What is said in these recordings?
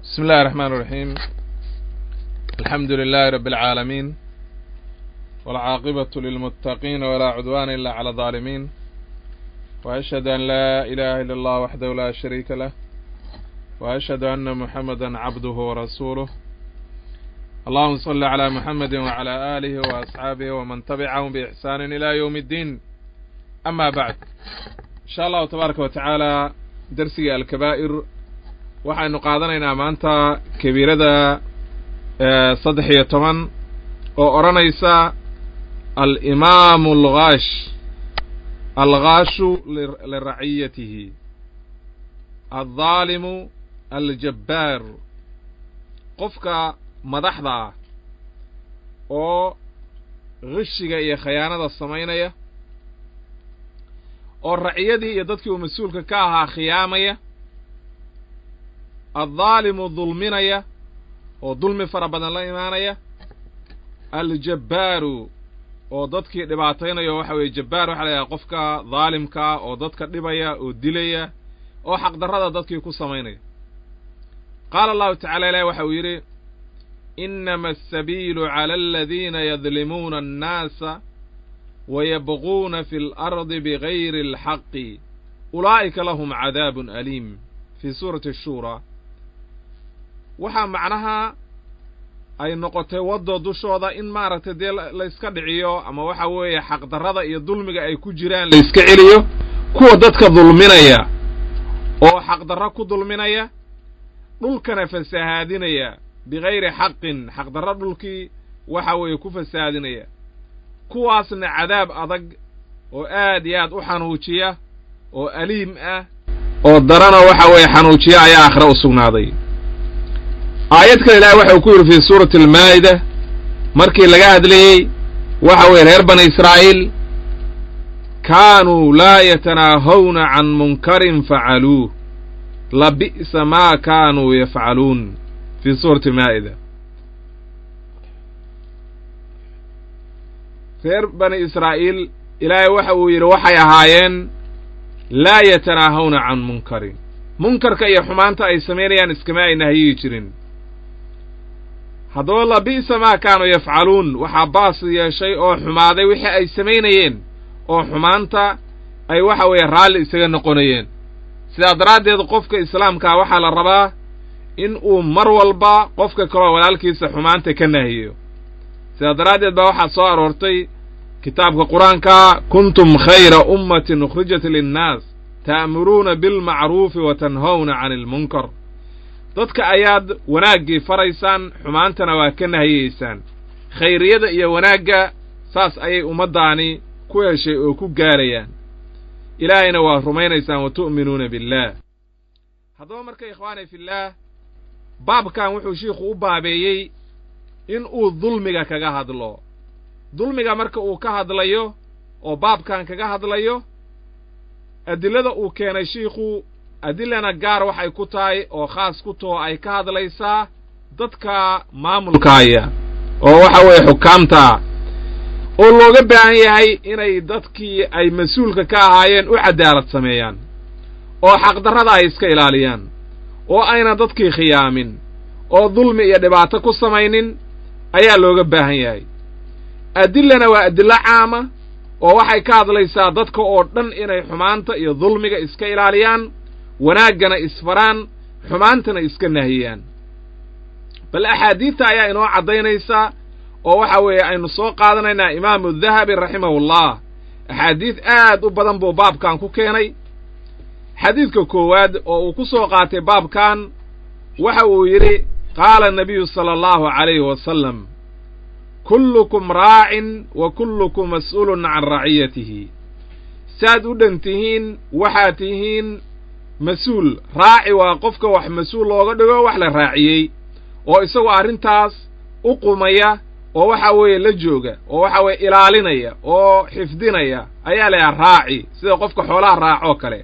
بسم الله الرحمن الرحيم الحمد لله رب العالمين والعاقبة للمتقين ولا عدوان إلا على الظالمين وأشهد أن لا إله إلا الله وحده لا شريك له وأشهد أن محمدا عبده ورسوله اللهم صل على محمد وعلى آله وأصحابه ومن تبعهم بإحسان إلى يوم الدين أما بعد إن شاء الله تبارك وتعالى درسي الكبائر waxaynu qaadanaynaa maanta kabiirada saddex iyo toban oo odhanaysa alimaamu alghaash alghaashu liraciyatihi aldaalimu aljabbaar qofka madaxda ah oo qishiga iyo khayaanada samaynaya oo raciyadii iyo dadkii uu mas-uulka ka ahaa khiyaamaya addaalimu dulminaya oo dulmi fara badan la imaanaya aljabbaaru oo dadkii dhibaataynaya waxa weeye jabbaar waxa la yidhaha qofka daalimkaa oo dadka dhibaya oo dilaya oo xaqdarrada dadkii ku samaynaya qaala allahu tacala ilahi waxa uu yidhi inama asabiilu cala aladiina yadlimuuna annaasa wayabquuna fi اlardi bigayri اlxaqi ulaa'ika lahum cadaabun aliim fii suurati ashuura waxaa macnaha ay noqotay waddo dushooda in maaragtay dee layska dhiciyo ama waxa weeye xaqdarrada iyo dulmiga ay ku jiraan layska celiyo kuwa dadka dulminaya oo xaqdarro ku dulminaya dhulkana fasahaadinaya bigayri xaqin xaqdarro dhulkii waxa weeye ku fasahaadinaya kuwaasna cadaab adag oo aad iyo aad u xanuujiya oo aliim ah oo darana waxa weeye xanuujiya ayaa aakhire u sugnaaday aayad kale ilaahay waxa uu ku yidhi fii suurati almaa'ida markii laga hadlayey waxa weeye reer bani israa'iil kaanuu laa yatanaahawna can munkarin facaluuh labi'sa maa kaanuu yafcaluun fii suurati almaa'ida reer bani israa'iil ilaahay waxa uu yidhi waxay ahaayeen laa yatanaahawna can munkarin munkarka iyo xumaanta ay samaynayaan iskama ay nahyiyi jirin haddaba labi'sa maa kaanuu yafcaluun waxaa baas yeeshay oo xumaaday wixii ay samaynayeen oo xumaanta ay waxa weeye raalli isaga noqonayeen sidaa daraaddeed qofka islaamkaa waxaa la rabaa in uu mar walba qofka kaloo walaalkiisa xumaanta ka nahiyo sidaa daraaddeed baa waxaa soo aroortay kitaabka qur-aanka kuntum khayra ummatin ukhrijat linnaas ta'muruuna bilmacruufi wa tanhawna cani ilmunkar dadka ayaad wanaaggii faraysaan xumaantana waa ka nahiyeysaan khayriyada iyo wanaagga saas ayay ummaddaani ku heshay oo ku gaarayaan ilaahayna waa rumaynaysaan wa tu'minuuna billaah haddaba marka ikhwaani fillaah baabkan wuxuu shiikhu u baabeeyey in uu dulmiga kaga hadlo dulmiga marka uu ka hadlayo oo baabkan kaga hadlayo adillada uu keenay shiikhu adilana gaar waxay ku tahay oo khaas ku taho ay ka hadlaysaa dadka maamulkaaya oo waxa weeye xukaamtaa oo looga baahan yahay inay dadkii ay mas-uulka ka ahaayeen u cadaalad sameeyaan oo xaqdarrada ay iska ilaaliyaan oo ayna dadkii khiyaamin oo dulmi iyo dhibaato ku samaynin ayaa looga baahan yahay adillana waa adillo caama oo waxay ka hadlaysaa dadka oo dhan inay xumaanta iyo dulmiga iska ilaaliyaan wanaaggana isfaraan xumaantana iska nahiyaan bal axaadiidta ayaa inoo caddaynaysa oo waxa weeye aynu soo qaadanaynaa imaamu dahabi raximahullah axaadiid aad u badan buu baabkan ku keenay xadiidka koowaad oo uu ku soo qaatay baabkan waxa uu yidhi qaala nabiyu sala allahu calayhi wasalam kullukum raacin wa kullukum mas'uulun can raciyatihi saad u dhan tihiin waxaad tihiin mas-uul raaci waa qofka wax mas-uul looga dhigo wax la raaciyey oo isagoo arrintaas u qumaya oo waxa weeye la jooga oo waxa weeye ilaalinaya oo xifdinaya ayaa layaha raaci sida qofka xoolaha raacoo kale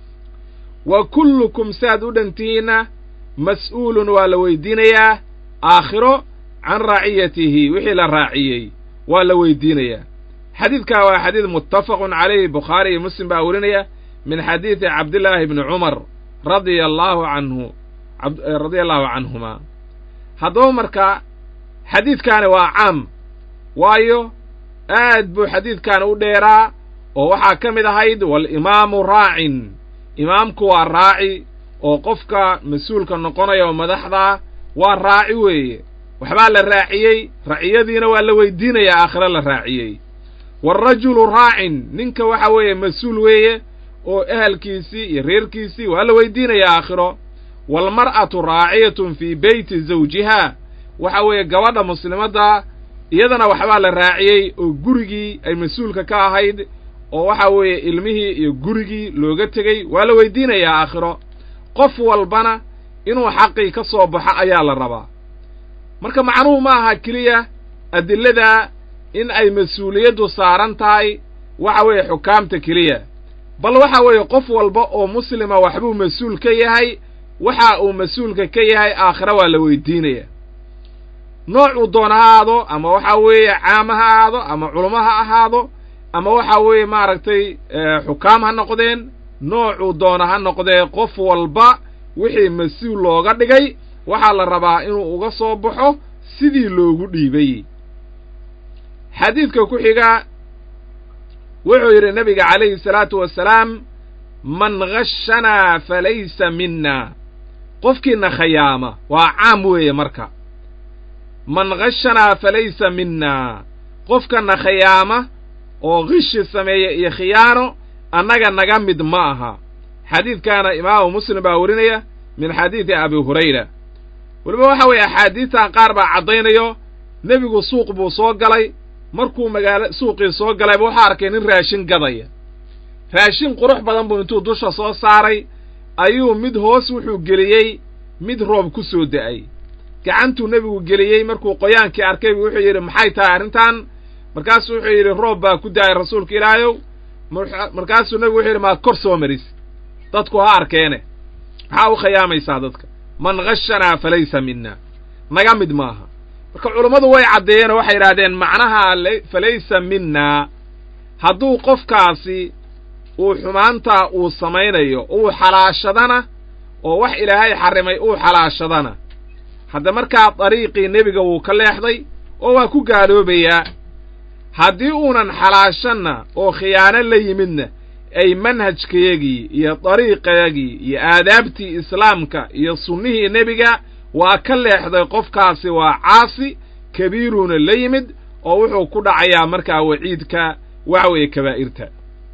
wa kullukum saad u dhantihiinna mas'uulun waa la weydiinayaa aakhiro can raaciyatihi wixii la raaciyey waa la weydiinayaa xadiidkaa waa xadiid muttafaqun calayhi bukhaari iyo muslim baa werinaya min xadiidi cabdillaahi bni cumar radia allaahu canhu radia allahu canhuma haddaba marka xadiidkaani waa caam waayo aad buu xadiidkaani u dheeraa oo waxaa ka mid ahayd walimaamu raacin imaamku waa raaci oo qofka mas-uulka noqonaya oo madaxdaa waa raaci weeye waxbaa la raaciyey raciyadiina waa la weydiinayaa aakhiro la raaciyey waalrajulu raacin ninka waxa weeye mas-uul weeye oo ehelkiisii iyo reerkiisii waa la weydiinayaa aakhiro waalmar'atu raaciyatun fii beyti zawjiha waxa weeye gabadha muslimadda iyadana waxbaa la raaciyey oo gurigii ay mas-uulka ka ahayd oo waxa weeye ilmihii iyo gurigii looga tegey waa la weydiinayaa aakhiro qof walbana inuu xaqii ka soo baxo ayaa la rabaa marka macnuhu ma aha keliya adillada in ay mas-uuliyaddu saaran tahay waxa weeye xukaamta keliya bal waxa weeye qof walba oo muslima waxbuu mas-uul ka yahay waxa uu mas-uulka ka yahay aakhiro waa la weydiinaya noocuu doona ha ahaado ama waxa weeye caama ha ahaado ama culamo ha ahaado ama waxa weeye maaragtay xukaam ha noqdeen noocuu doona ha noqdee qof walba wixii mas-uul looga dhigay waxaa la rabaa inuu uga soo baxo sidii loogu dhiibay xadiidka ku xiga wuxuu yidhi nebiga calayhi salaatu wasalaam man khashanaa falaysa minna qofkiina khayaama waa caam weeye marka man khashanaa falaysa minna qofkana khayaama oo khishi sameeya iyo khiyaano annaga naga mid ma aha xadiidkaana imaamu muslim baa warinaya min xadiidi abi hurayra weliba waxa weeye axaadiistan qaar baa caddaynayo nebigu suuq buu soo galay markuu magaalo suuqii soo galayba waxaa arkay nin raashin gadaya raashin qurux badan buu intuu dusha soo saaray ayuu mid hoos wuxuu geliyey mid roob ku soo da'ay gacantuu nebigu geliyey markuu qoyaankii arkay buu wuxuu yidhi maxay tahay arrintan markaasuu wuxuu yidhi roob baa ku da'ay rasuulka ilaahayow markaasuu nebigu wuxuu yidhi maa kor soo maris dadku ha arkeene maxaa u khiyaamaysaa dadka man khashanaa falaysa minna naga mid maaha marka culummadu way caddeeyeen oo waxay yidhahdeen macnaha falaysa minna hadduu qofkaasi uu xumaantaa uu samaynayo uu xalaashadana oo wax ilaahay xarrimay uu xalaashadana hadda markaa dariiqii nebiga wuu ka leexday oo waa ku gaaloobayaa haddii uunan xalaashanna oo khiyaano la yimidna ay manhajkayagii iyo dariiqayagii iyo aadaabtii islaamka iyo sunnihii nebiga waa ka leexday qofkaasi waa caasi kabiiruuna la yimid oo wuxuu ku dhacayaa markaa waciidka waxa weeye kabaa'irta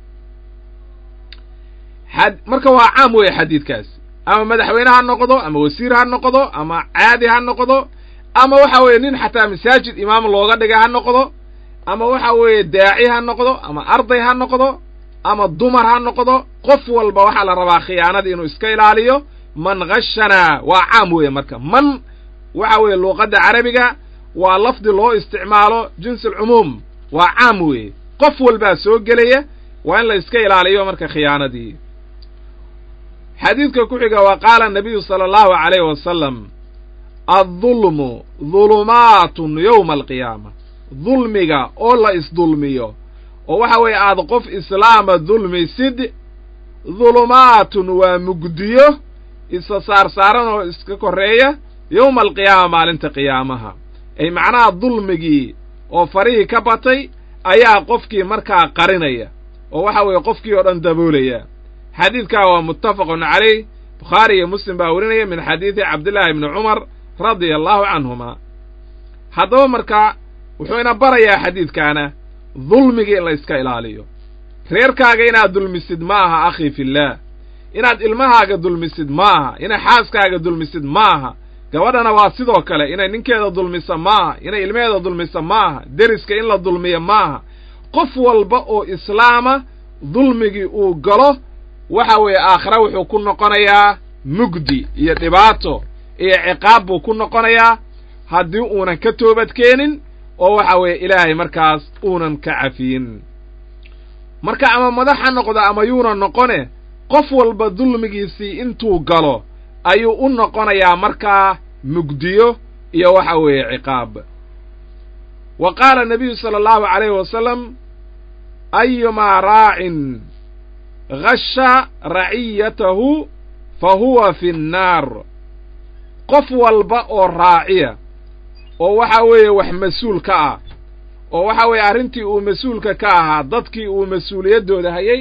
marka waa caam weeye xadiidkaasi ama madaxweyne ha noqdo ama wasiir ha noqdo ama caadi ha noqdo ama waxa weeye nin xataa masaajid imaam looga dhiga ha noqdo ama waxa weeye daaci ha noqdo ama arday ha noqdo ama dumar ha noqdo qof walba waxaa la rabaa khiyaanadii inuu iska ilaaliyo man khashanaa waa caam weeye marka man waxa weeye luuqadda carabiga waa lafdi loo isticmaalo jinsi alcumuum waa caam weeye qof walbaa soo gelaya waa in la iska ilaaliyo marka khiyaanadii xadiidka ku xiga wa qaala nabiyu sala allahu calayh wasalam addulmu dulumaatun yowma alqiyaama dulmiga oo la isdulmiyo oo waxa weeye aad qof islaama dulmisid dulumaatun waa mugdiyo isa saarsaaran oo iska korreeya yowma alqiyaama maalinta qiyaamaha ay macnaha dulmigii oo farihii ka batay ayaa qofkii markaa qarinaya oo waxa weeye qofkii oo dhan daboolaya xadiidkaa waa muttafaqun calayh bukhaari iyo muslim baa werinaya min xadiidi cabdillaahi ibni cumar radia allahu canhuma haddaba markaa wuxuu ina barayaa xadiidkaana dulmigii in la iska ilaaliyo reerkaaga inaad dulmisid ma aha akhii fillaah inaad ilmahaaga dulmisid ma aha inay xaaskaaga dulmisid ma aha gabadhana waa sidoo kale inay ninkeeda dulmisa ma aha inay ilmaheeda dulmisa ma aha deriska in la dulmiyo ma aha qof walba oo islaama dulmigii uu galo waxa weeye aakhira wuxuu ku noqonayaa mugdi iyo dhibaato iyo ciqaab buu ku noqonayaa haddii uunan ka toobadkeenin oo waxa weeye ilaahay markaas uunan ka cafiyin marka ama madax ha noqdo ama yuuna noqone qof walba dulmigiisii intuu galo ayuu u noqonayaa markaa mugdiyo iyo waxa weeye ciqaab wa qaala nabiyu sala allahu calayhi wasalam ayumaa raacin gasha raciyatahu fa huwa fi nnaar qof walba oo raaciya oo waxa weeye wax mas-uul ka ah oo waxa weeye arrintii uu mas-uulka ka ahaa dadkii uu mas-uuliyaddooda hayey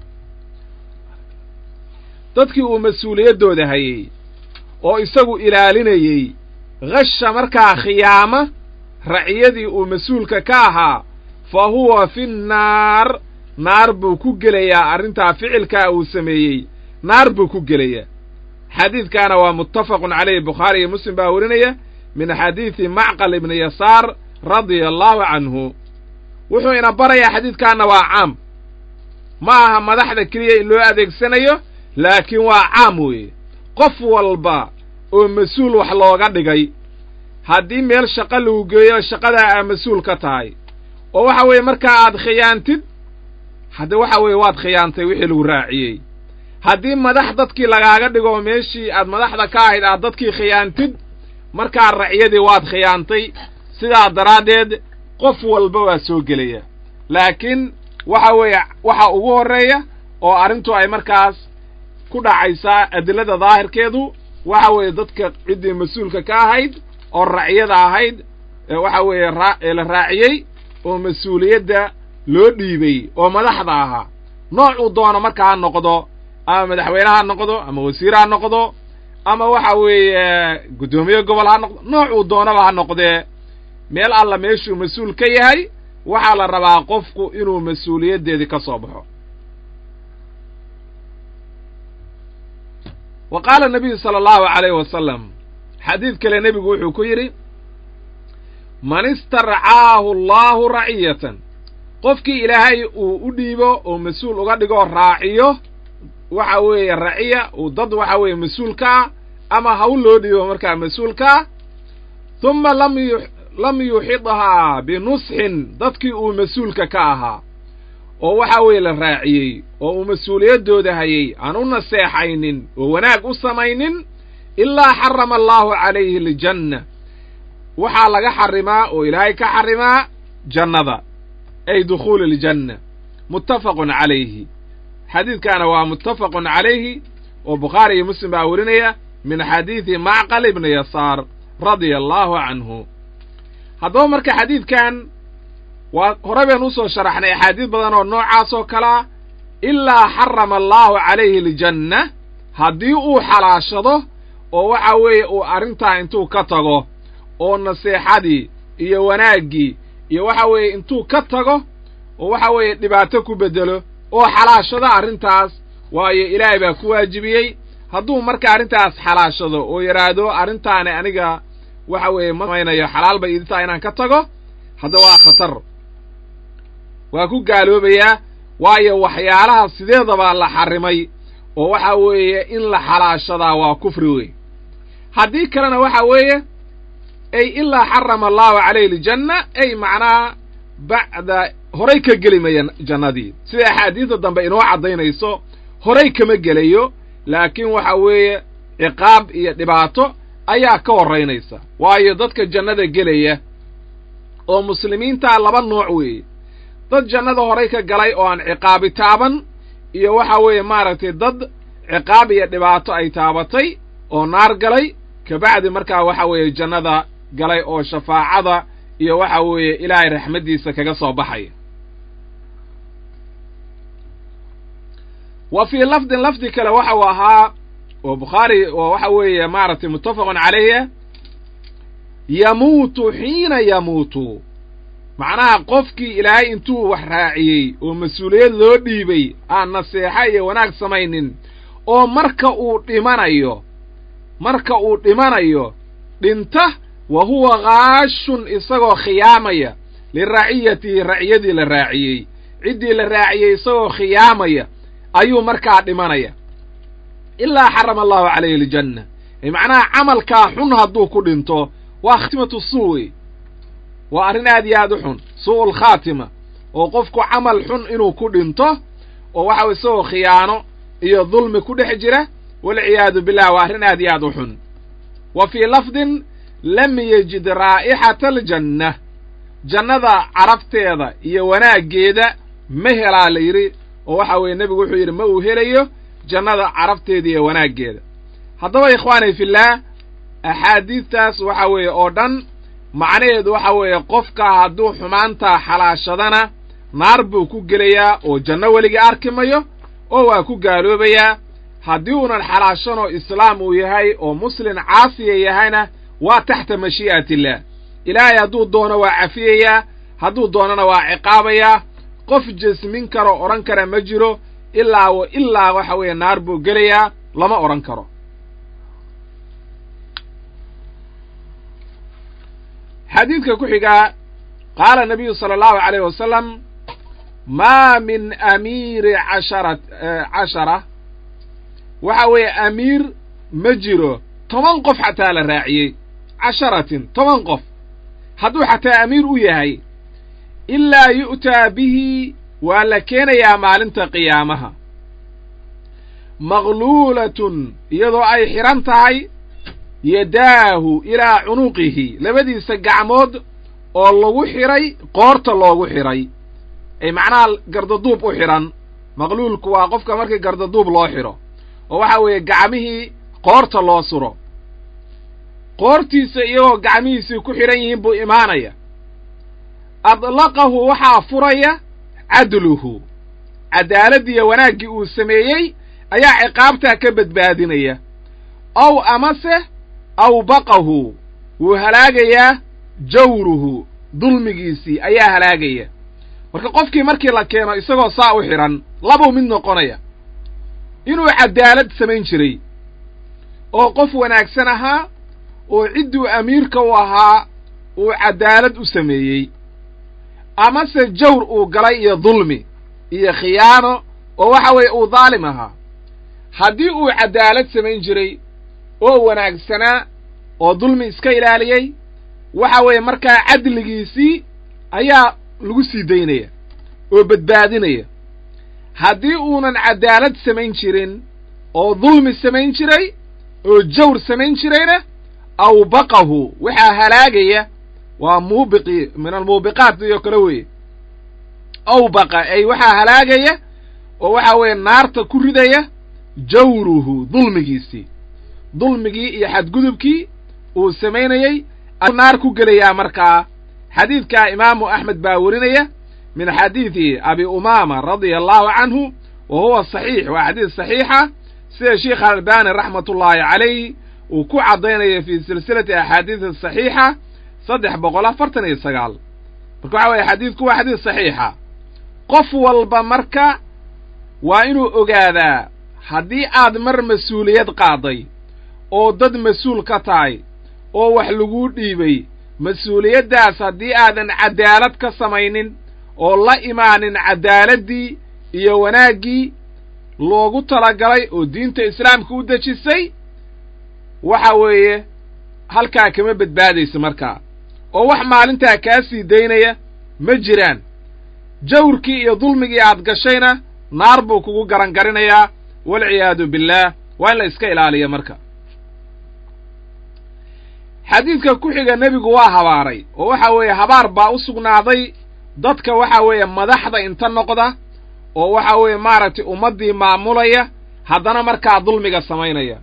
dadkii uu mas-uuliyaddooda hayey oo isagu ilaalinayey khasha markaa khiyaama raciyadii uu mas-uulka ka ahaa fa huwa fi nnaar naar buu ku gelayaa arrintaa ficilkaa uu sameeyey naar buu ku gelayaa xadiidkaana waa muttafaqun calayhi bukhaari iyo muslim baa warinaya min xadiidi macqal ibni yasaar radia allahu canhu wuxuu ina barayaa xadiidkaana waa caam ma aha madaxda keliya in loo adeegsanayo laakiin waa caam weeye qof walba oo mas-uul wax looga dhigay haddii meel shaqo lagu geeyo shaqadaa aa mas-uul ka tahay oo waxa weeye markaa aad khiyaantid hadde waxa weeye waad khiyaantay wixii lagu raaciyey haddii madax dadkii lagaaga dhigo meeshii aad madaxda ka ahayd aad dadkii khiyaantid markaa raciyadii waad khiyaantay sidaa daraaddeed qof walba waa soo gelaya laakiin waxa weeye waxa ugu horreeya oo arrintu ay markaas ku dhacaysaa adillada daahirkeedu waxa weeye dadka ciddii mas-uulka ka ahayd oo raciyada ahayd waxa weeye la raaciyey oo mas-uuliyadda loo dhiibay oo madaxda ahaa noocuu doono marka ha noqdo ama madaxweyne ha noqdo ama wasiir ha noqdo ama waxa weeye guddoomiye gobol ha noqdo noocuu doonaba ha noqdee meel alla meeshuu mas-uul ka yahay waxaa la rabaa qofku inuu mas-uuliyaddeedii ka soo baxo wa qaala nabiyu sala allahu calayhi wasalam xadiid kale nebigu wuxuu ku yidhi man istarcaahu allahu raciyatan qofkii ilaahay uu u dhiibo oo mas-uul uga dhigoo raaciyo waxa weeye raciya uu dad waxa weeye mas-uulkaa ama hawl loo dhiibo markaa mas-uulkaa humma lam yu lam yuxidhaa binusxin dadkii uu mas-uulka ka ahaa oo waxa weeye la raaciyey oo uu mas-uuliyaddooda hayey aan u naseexaynin oo wanaag u samaynin ilaa xarama allaahu calayhi aljanna waxaa laga xarimaa oo ilaahay ka xarimaa jannada ay dukhuuli aljanna muttafaqun calayhi xadiidkaana waa muttafaqun calayhi oo bukhaari iyo muslim baa werinaya min xadiidi macqal ibni yasaar radia allaahu canhu haddaba marka xadiidkan waa hore baynu usoo sharaxnay axaadiis badan oo noocaas oo kalea ilaa xarama allaahu calayhi aljanna haddii uu xalaashado oo waxa weeye uu arrintaa intuu ka tago oo naseexadii iyo wanaaggii iyo waxa weeye intuu ka tago oo waxa weeye dhibaato ku beddelo oo xalaashado arrintaas waayo ilaahay baa ku waajibiyey hadduu marka arrintaas xalaashado oo yidhaahdo arrintaani aniga waxa weeye ma samaynayo xalaal bay idintaa inaan ka tago hadda waa khatar waa ku gaaloobayaa waayo waxyaalaha sideedabaa la xarrimay oo waxa weeye in la xalaashadaa waa kufri wey haddii kalena waxa weeye ay ilaa xarama allahu calayhi aljanna ay macnaha bacda horay ka geli maya jannadii sida axaadiista dambe inoo caddaynayso horay kama gelayo laakiin waxa weeye ciqaab iyo dhibaato ayaa ka horraynaysa waayo dadka jannada gelaya oo muslimiintaa laba nooc weeye dad jannada horay ka galay oo aan ciqaabi taaban iyo waxa weeye maaragtay dad ciqaab iyo dhibaato ay taabatay oo naar galay kabacdi markaa waxa weeye jannada galay oo shafaacada iyo waxa weeye ilaahay raxmaddiisa kaga soo baxaya wa fii lafdin lafdi kale waxa uu ahaa oo bukhaari oo waxa weeye maaragtay muttafaqun calayhi yamuutu xiina yamuutu macnaha qofkii ilaahay intuu wax raaciyey oo mas-uuliyad loo dhiibay aan naseexa iyo wanaag samaynin oo marka uu dhimanayo marka uu dhimanayo dhinta wa huwa kaashun isagoo khiyaamaya liraciyatihi raciyadii la raaciyey ciddii la raaciyey isagoo khiyaamaya ayuu markaa dhimanaya ilaa xarama allahu calayhi aljanna macnaha camalkaa xun hadduu ku dhinto waa khaatimatu suu wey waa arrin aad iyo aad u xun suu'ul khaatima oo qofku camal xun inuu ku dhinto oo waxa isagoo khiyaano iyo dulmi ku dhex jira walciyaadu billah waa arrin aad iyo aad u xun wa fii lafdin lam yejid raa'ixata aljanna jannada carabteeda iyo wanaaggeeda ma helaa la yidhi oo waxa weeye nebigu wuxuu yidhi ma uu helayo jannada carabteeda iyo wanaaggeeda haddaba ikhwaanay fillaah axaadiidtaas waxa weeye oo dhan macnaheedu waxa weeye qofka hadduu xumaantaa xalaashadana naar buu ku gelayaa oo janno weligii arki mayo oo waa ku gaaloobayaa haddii uunan xalaashanoo islaam uu yahay oo muslin caasiya yahayna waa taxta mashii'atillaah ilaahay hadduu doono waa cafiyayaa hadduu doonana waa ciqaabayaa qof jesmin karo odhan kara ma jiro ilaa w ilaa waxa weeye naar buu gelayaa lama odhan karo xadiidka ku xigaa qaala nabiyu sala allahu alayh wasalam maa min amiiri cashara cashara waxa weeye amiir ma jiro toban qof xataa la raaciyey casharatin toban qof hadduu xataa amiir u yahay ilaa yu'taa bihi waa la keenayaa maalinta qiyaamaha maqluulatun iyadoo ay xidhan tahay yadaahu ilaa cunuqihi labadiisa gacmood oo lagu xidhay qoorta loogu xidhay ay macnaha gardaduub u xidhan maqluulku waa qofka markii gardaduub loo xidho oo waxa weeye gacmihii qoorta loo suro qoortiisa iyagoo gacmihiisii ku xidhan yihiin buu imaanaya adlaqahu waxaa furaya cadluhu cadaaladdiiyo wanaaggii uu sameeyey ayaa ciqaabtaa ka badbaadinaya ow amase awbaqahu wuu halaagayaa jawruhu dulmigiisii ayaa halaagaya marka qofkii markii la keeno isagoo saa u xidhan labuu mid noqonaya inuu cadaalad samayn jiray oo qof wanaagsan ahaa oo cidduu amiirka u ahaa uu cadaalad u sameeyey amase jawr uu galay iyo dulmi iyo khiyaano oo waxa weeye uu daalim ahaa haddii uu cadaalad samayn jiray oo wanaagsanaa oo dulmi iska ilaaliyey waxa weeye markaa cadligiisii ayaa lagu sii daynaya oo badbaadinaya haddii uunan cadaalad samayn jirin oo dulmi samayn jiray oo jawr samayn jirayna awbaqahu waxaa halaagaya waa muubiqi min almuubiqaat iyo kale weeye awbaqa ay waxaa halaagaya oo waxa weeye naarta ku ridaya jawruhu dulmigiisii dulmigii iyo xadgudubkii uu samaynayey naar ku gelayaa markaa xadiidkaa imaamu axmed baa werinaya min xadiidi abi umaama radia allahu canhu wa huwa saxiix waa xadiid saxiixa sida sheikh albani raxmatullaahi calayh uu ku caddaynaya fii silsilati axaadiidi saxiixa saddex boqol afartan iyo sagaal marka waxa weye xadiidku waa xadiid saxiixa qof walba marka waa inuu ogaadaa haddii aad mar mas-uuliyad qaaday oo dad mas-uul ka tahay oo wax laguu dhiibay mas-uuliyaddaas haddii aadan cadaalad ka samaynin oo la imaanin cadaaladdii iyo wanaaggii loogu talagalay oo diinta islaamka u dejisay waxa weeye halkaa kama badbaadaysa markaa oo wax maalintaa kaa sii daynaya ma jiraan jawrkii iyo dulmigii aad gashayna naar buu kugu garangarinayaa walciyaadu billaah waa in la iska ilaaliya marka xadiidka ku xiga nebigu waa habaaray oo waxa weeye habaar baa u sugnaaday dadka waxa weeye madaxda inta noqda oo waxa weeye maaragtay ummaddii maamulaya haddana markaa dulmiga samaynaya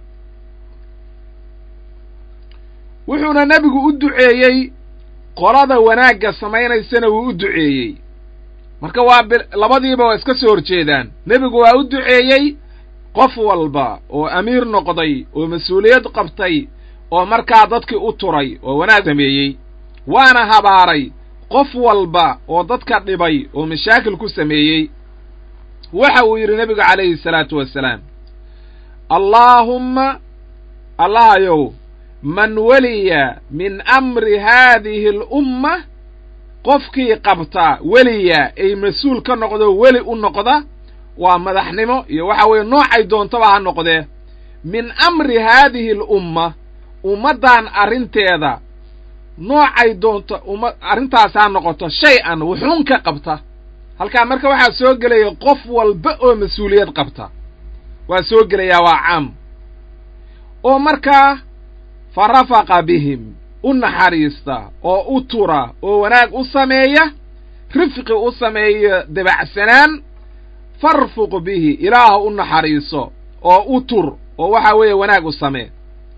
wuxuuna nebigu u duceeyey qolada wanaagga samaynaysana wuu u duceeyey marka waa labadiiba waa iska soo horjeedaan nebigu waa u duceeyey qof walba oo amiir noqday oo mas-uuliyad qabtay oo markaa dadkii u turay oo wanaag sameeyey waana habaaray qof walba oo dadka dhibay oo mashaakil ku sameeyey waxa uu yidhi nebigu calayhi salaatu wasalaam allaahumma allahayow man weliya min amri haadihi alumma qofkii qabta weliya ay mas-uul ka noqdo weli u noqda waa madaxnimo iyo waxa weeye noocay doontaba ha noqdee min amri haadihi alumma ummaddan arrinteeda noocay doonto umma arrintaas ha noqoto shay an wuxuun ka qabta halkaa marka waxaa soo gelaya qof walba oo mas-uuliyad qabta waa soo gelayaa waa caam oo markaa fa rafaqa bihim u naxariista oo u tura oo wanaag u sameeya rifqi u sameeya dabacsanaan farfuq bihi ilaaha u naxariiso oo u tur oo waxa weeye wanaag u samee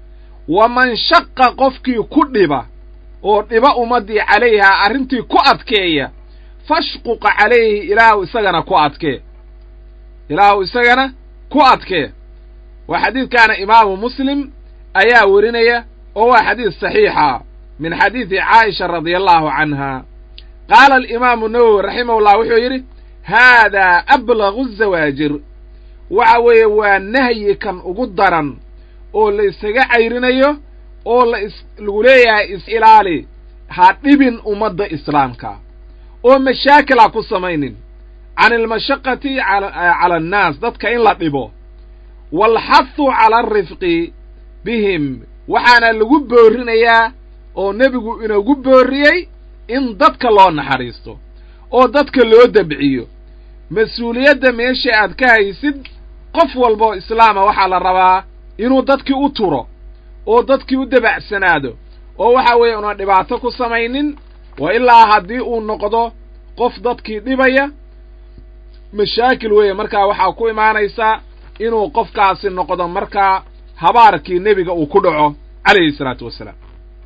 waman shaqa qofkii ku dhiba oo dhiba ummaddii calayhaa arrintii ku adkeeya fashquqa calayhi ilaahu isagana ku adkee ilaahu isagana ku adkee waa xadiidkaana imaamu muslim ayaa werinaya oo waa xadiis saxiixa min xadiidi caaisha radia allahu canha qaala alimaamu nawowi raximahullah wuxuu yidhi haadaa ablagu zawaajir waxa weeye waa nahyi kan ugu daran oo la isaga cayrinayo oo la is lagu leeyahay is-ilaali ha dhibin ummadda islaamka oo mashaakil ha ku samaynin can almashaqati cala annaas dadka in la dhibo waalxathu cala alrifqi bihim waxaana lagu boorinayaa oo nebigu inagu booriyey in dadka loo naxariisto oo dadka loo dabciyo mas-uuliyadda meesha aad ka haysid qof walbaoo islaama waxaa la rabaa inuu dadkii u turo oo dadkii u dabacsanaado oo waxa weeye una dhibaato ku samaynin wa ilaa haddii uu noqdo qof dadkii dhibaya mashaakil weeye markaa waxaa ku imaanaysaa inuu qofkaasi noqdo markaa habaarkii nebiga uu ku dhaco calayhi salaatu wassalaam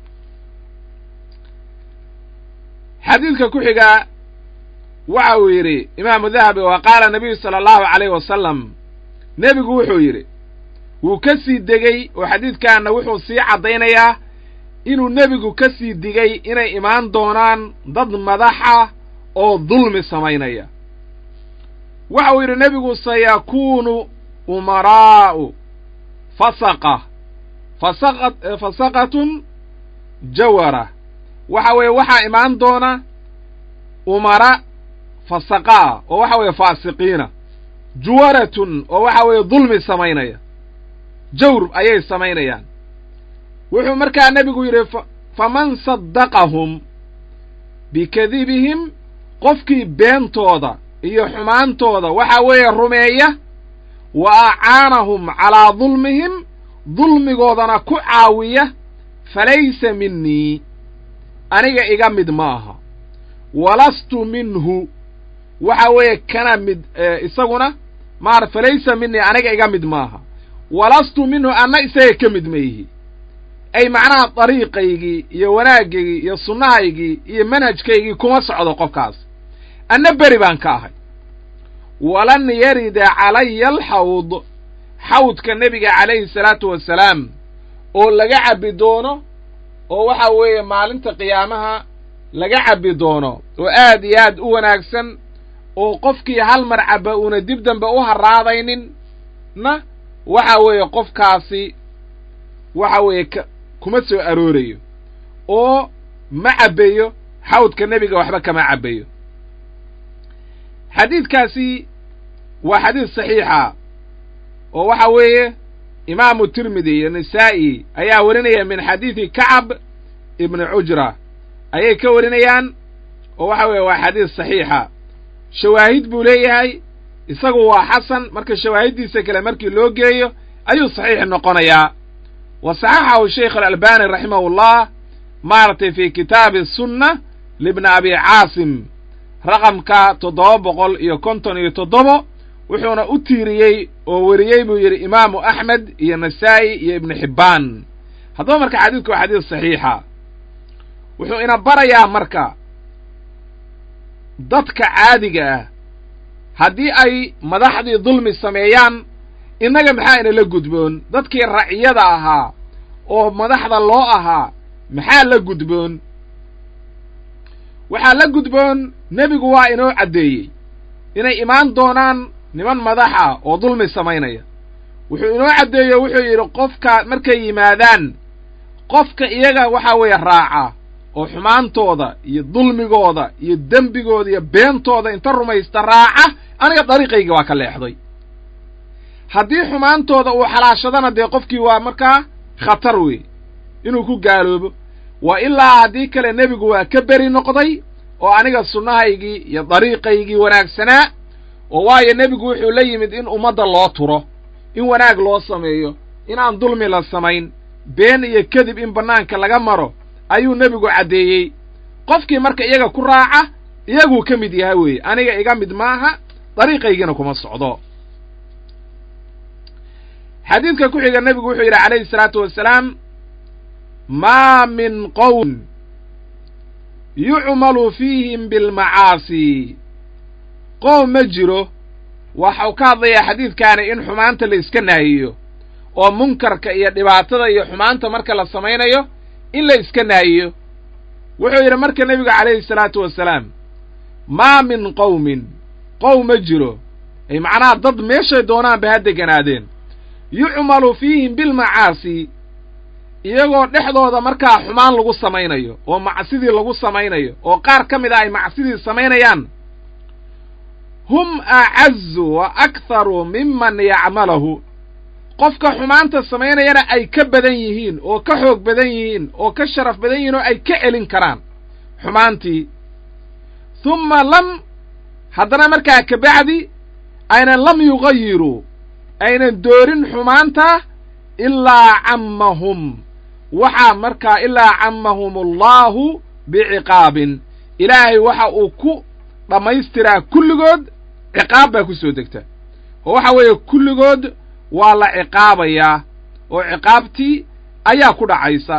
xadiidka ku xigaa waxa uu yidhi imaamu dahabi wa qaala nabiyu sala allahu calayhi wasalam nebigu wuxuu yidhi wuu ka sii degey oo xadiidkaanna wuxuu sii caddaynayaa inuu nebigu ka sii digay inay imaan doonaan dad madaxa oo dulmi samaynaya waxa uu yidhi nebigu sayakuunu umaraa'u fasaqa fasaqa fasaqatun jawara waxa weeye waxaa imaan doona umara fasaqaa oo waxa weeye faasiqiina juwaratun oo waxa weeye dulmi samaynaya jawr ayay samaynayaan wuxuu markaa nebigu yidhi faman saddaqahum bikadibihim qofkii beentooda iyo xumaantooda waxa weeye rumeeya wa acaanahum calaa dulmihim dulmigoodana ku caawiya falaysa minii aniga iga mid ma aha walastu minhu waxa weeye kana mid isaguna maar falaysa minii aniga iga mid maaha walastu minhu anna isaga ka mid maihi ay macnaha dariiqaygii iyo wanaagaygii iyo sunnahaygii iyo manhajkaygii kuma socdo qofkaas anna beri baan ka ahay walan yarida calaya alxawd xawdka nebiga calayhi salaatu wassalaam oo laga cabbi doono oo waxa weeye maalinta qiyaamaha laga cabbi doono oo aad iyo aad u wanaagsan oo qofkii hal mar cabba uuna dib dambe u haraadaynin na waxa weeye qofkaasi waxa weeye k kuma soo aroorayo oo ma cabbayo xawdka nebiga waxba kama cabbayo xadiidkaasi waa xadiid saxiixa oo waxa weeye imaamu tirmidi iyo nisaa'i ayaa warinaya min xadiidi kacab ibni cujra ayay ka warinayaan oo waxa weeye waa xadiis saxiixa shawaahid buu leeyahay isagu waa xasan marka shawaahiddiisa kale markii loo geeyo ayuu saxiix noqonayaa wa saxaxahu sheikh alalbani raximahullah maaragtay fi kitaabi sunna libni abi caasim raqamka toddoba boqol iyo konton iyo toddobo wuxuuna u tiiriyey oo weriyey buu yidhi imaamu axmed iyo nasaa'i iyo ibnu xibbaan haddaba marka xadiidku waa xadiis saxiixa wuxuu ina barayaa marka dadka caadiga ah haddii ay madaxdii dulmi sameeyaan innaga maxaa inala gudboon dadkii raciyada ahaa oo madaxda loo ahaa maxaa la gudboon waxaa la gudboon nebigu waa inoo caddeeyey inay imaan doonaan niman madaxa oo dulmi samaynaya wuxuu inoo caddeeyo wuxuu yidhi qofka markay yimaadaan qofka iyaga waxa weeye raaca oo xumaantooda iyo dulmigooda iyo dembigooda iyo beentooda inta rumaysta raaca aniga dariiqayga waa ka leexday haddii xumaantooda uu xalaashadana dee qofkii waa markaa khatar wey inuu ku gaaloobo wa ilaa haddii kale nebigu waa ka beri noqday oo aniga sunnahaygii iyo dariiqaygii wanaagsanaa oo waayo nebigu wuxuu la yimid in ummadda loo turo in wanaag loo sameeyo inaan dulmi la samayn been iyo kadib in bannaanka laga maro ayuu nebigu caddeeyey qofkii marka iyaga ku raaca iyaguu ka mid yahay weeye aniga iga mid maaha dariiqaygiina kuma socdo xadiidka ku xiga nebigu wuxuu yidhi calayhi salaatu wasalaam maa min qowm yucmalu fiihim bilmacaasi qoom ma jiro waxau ka hadlayaa xadiidkaani in xumaanta la iska naahiyo oo munkarka iyo dhibaatada iyo xumaanta marka la samaynayo in la iska naahiyo wuxuu yidhi marka nebigu calayhi salaatu wasalaam maa min qowmin qowm ma jiro ay macnaha dad meeshay doonaanba ha deganaadeen yucmalu fiihim bilmacaasi iyagoo dhexdooda markaa xumaan lagu samaynayo oo macsidii lagu samaynayo oo qaar ka mid a ay macsidii samaynayaan hum acazu wa akharu miman yacmalahu qofka xumaanta samaynayana ay ka badan yihiin oo ka xoog badan yihiin oo ka sharaf badan yihiin oo ay ka celin karaan xumaantii humma lam haddana markaa kabacdi aynan lam yugayiruu aynan doorin xumaanta ilaa cammahum waxaa markaa ilaa cammahum allahu biciqaabin ilaahay waxa uu ku dhammaystiraa kulligood ciqaab baa ku soo degta oo waxa weeye kulligood waa la ciqaabayaa oo ciqaabtii ayaa ku dhacaysa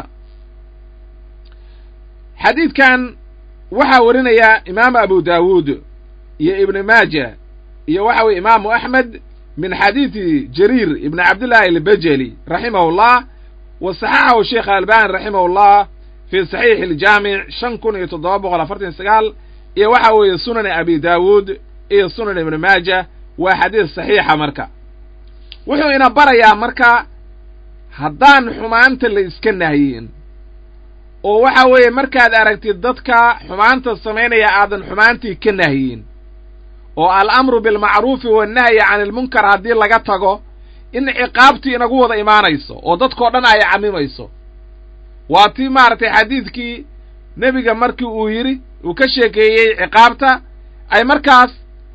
xadiidkan waxaa warinaya imaamu abu daawuud iyo ibnu maaja iyo waxa weye imaamu axmed min xadiidi jariir ibni cabdillaahi albajeli raximahullah wa saxaxahu sheekh albani raximahullah fii saxiixi aljaamic shan kun iyo toddoba boqol afartan sagaal iyo waxa weeye sunani abi daawuud iyo sunan ibni maaja waa xadiis saxiixa marka wuxuu ina barayaa marka haddaan xumaanta la iska nahyin oo waxa weeye markaad aragtid dadka xumaanta samaynaya aadan xumaantii ka nahyin oo alamru bilmacruufi wannahyi can ilmunkar haddii laga tago in ciqaabtii inagu wada imaanayso oo dadkao dhan ay camimayso waa tii maaragtay xadiidkii nebiga markii uu yidhi uu ka sheekeeyey ciqaabta ay markaas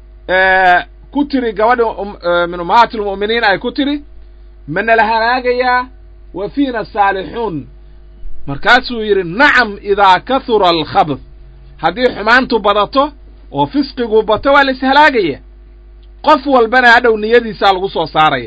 ku tiri gabadhi min ummahaati lmu'miniin ay ku tiri manala halaagayaa wa fiina saalixuun markaasuu yidhi nacam idaa kahura alkhabd haddii xumaantu badato oo fisqigu bato waa la ishalaagaya qof walbana hadhow niyadiisaa lagu soo saaraya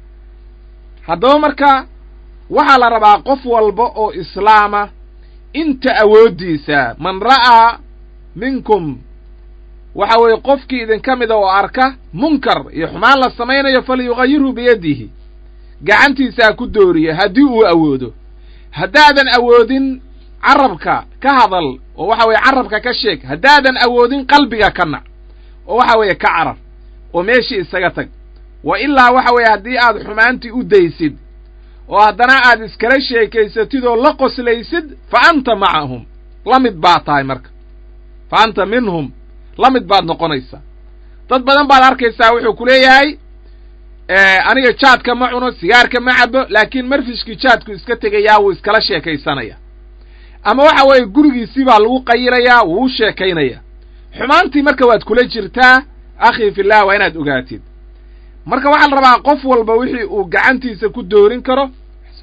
haddaba marka waxaa la rabaa qof walba oo islaama inta awooddiisa man ra'aa minkum waxa weeye qofkii idinka mida oo arka munkar iyo xumaan la samaynayo falyugayirhu biyadihi gacantiisaa ku dooriya haddii uu awoodo haddaadan awoodin carabka ka hadal oo waxa weeye carabka ka sheeg haddaadan awoodin qalbiga ka nac oo waxa weeye ka carar oo meeshii isaga tag wa ilaa waxa weeye haddii aad xumaantii u daysid oo haddana aad iskala sheekaysatid oo la qoslaysid fa anta macahum la mid baad tahay marka fa anta minhum la mid baad noqonaysaa dad badan baad arkaysaa wuxuu ku leeyahay aniga jaadka ma cuno sigaarka ma cabo laakiin marfishkii jaadku iska tegayaa wuu iskala sheekaysanaya ama waxa weeye gurigiisii baa lagu qayirayaa wuu u sheekaynaya xumaantii marka waad kula jirtaa akhii fillah waa inaad ogaatid marka waxaa la rabaa qof walba wixii uu gacantiisa ku doorin karo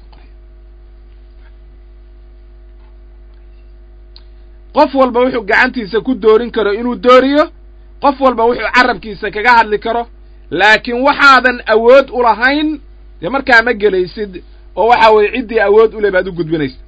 qof walba wuxuu gacantiisa ku doorin karo inuu dooriyo qof walba wuxuu carabkiisa kaga hadli karo laakiin waxaadan awood u lahayn dee markaa ma gelaysid oo waxa weeye ciddii awood u leh baad u gudbinaysa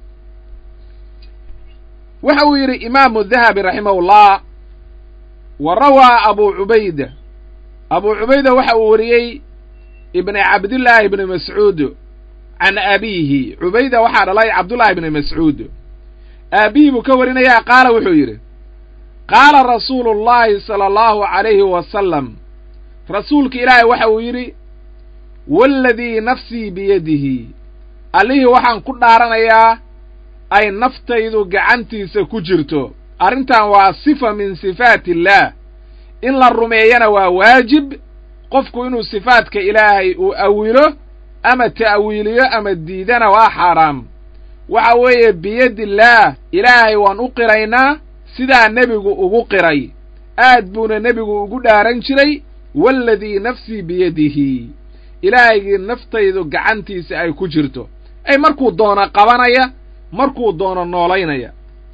waxa uu yidhi imaamu dahabi raximahullah wa rawaa abu cubayda abu cubayda waxa uu wariyey ibni cabdillaahi ibni mascuud can abiihi cubayda waxaa dhalay cabdullaahi ibni mascuud aabihii buu ka warinayaa qaala wuxuu yidhi qaala rasuulu llahi sala allahu calayhi wasalam rasuulka ilaahay waxa uu yidhi waaladii nafsii biyadihi allihii waxaan ku dhaaranayaa ay naftaydu gacantiisa ku jirto arrintan waa sifa min sifaati illaah in la rumeeyana waa waajib qofku inuu sifaadka ilaahay uu awilo ama ta'wiiliyo ama diidana waa xaaraam waxa weeye biyadillaah ilaahay waan u qiraynaa sidaa nebigu ugu qiray aad buuna nebigu ugu dhaaran jiray waaladii nafsii biyadihi ilaahaygii naftaydu gacantiisa ay ku jirto ay markuu doono qabanaya markuu doono noolaynaya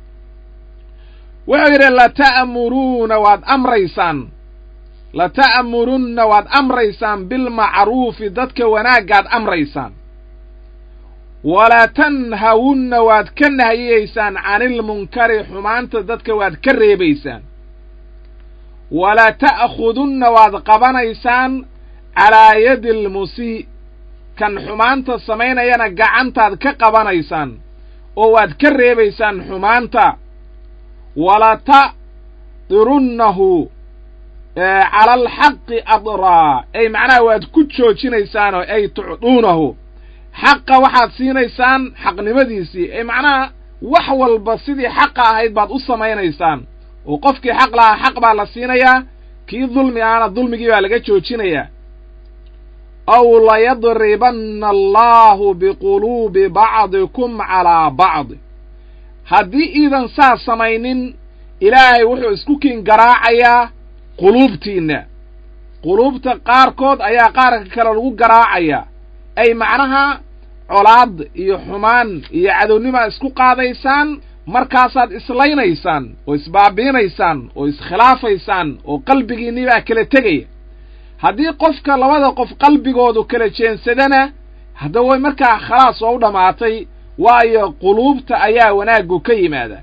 wuxuu yidhi lata'muruuna waad amraysaan lata'murunna waad amraysaan lata'murunna waad amraysaan lata'murunna waad amraysaan lata'murunna waad amraysaan lata'murunna waad amraysaan lata'murunna waad amraysaan lata'murunna waad amraysaan lata'murunna waad amraysaan bilmacruufi dadka wanaagaad amraysaan ama waxa weeye gurigiisii baa lagu qayirayaa walaa tanhawunna waad ka nahiyeysaan canilmunkari xumaanta dadka waad ka reebaysaan walaa ta'khudunna waad qabanaysaan calaa yadi almusii kan xumaanta samaynayana gacantaad ka qabanaysaan oo waad ka reebaysaan xumaanta wala ta'dirunnahu cala alxaqi adraa ay macnaha waad ku joojinaysaanoo ay tucduunahu xaqa waxaad siinaysaan xaqnimadiisii ay macnaha wax walba sidii xaqa ahayd baad u samaynaysaan oo qofkii xaq lahaa xaq baa la siinayaa kii dulmi ahana dulmigii baa laga joojinayaa aw layadribanna allaahu biquluubi bacdikum calaa bacdi haddii iidan saas samaynin ilaahay wuxuu isku kiin garaacayaa quluubtiinna quluubta qaarkood ayaa qaarka kale lagu garaacayaa ay macnaha colaad iyo xumaan iyo cadownima isku qaadaysaan markaasaad islaynaysaan oo isbaabiinaysaan oo iskhilaafaysaan oo qalbigiinni baa kala tegaya haddii qofka labada qof qalbigoodu kala jeensadana hadda way markaa khalaas oo u dhammaatay waayo quluubta ayaa wanaaggu ka yimaada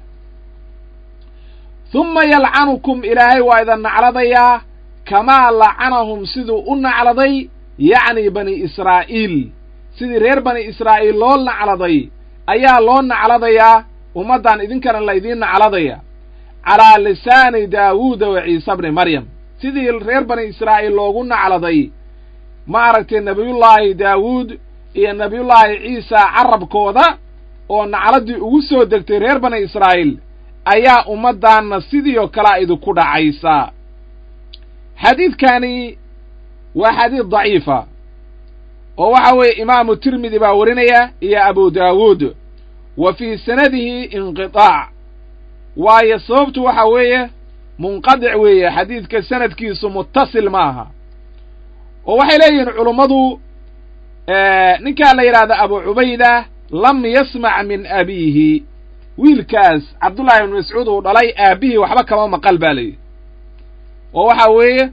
humma yalcanukum ilaahay waa idin nacladayaa kamaa lacanahum siduu u nacladay yacni bani israa'iil sidii reer bani israa'iil loo nacladay ayaa loo nacladayaa ummaddan idinkana laydiin nacladaya calaa lisaani daawuuda wa ciise bni maryam sidii reer bani israa'iil loogu nacladay maaragtay nebiyullaahi daawuud iyo nebiyullaahi ciisa carabkooda oo nacladdii ugu soo degtay reer bani israa'iil ayaa ummaddaanna sidii oo kalea idinku dhacaysa xadiidkani waa xadiid daciifa oo waxa weeye imaamu tirmidi baa warinaya iyo abu daawuud wa fii sanadihi inqitaac waayo sababtu waxa weeye munqadic weeye xadiidka sanadkiisu muttasil ma aha oo waxay leeyihiin culummadu ninkaa la yidhahda abu cubayda lam yasmac min abiihi wiilkaas cabdullahi ibnu mascuud uu dhalay aabbihii waxba kama maqal baa layidhi oo waxa weeye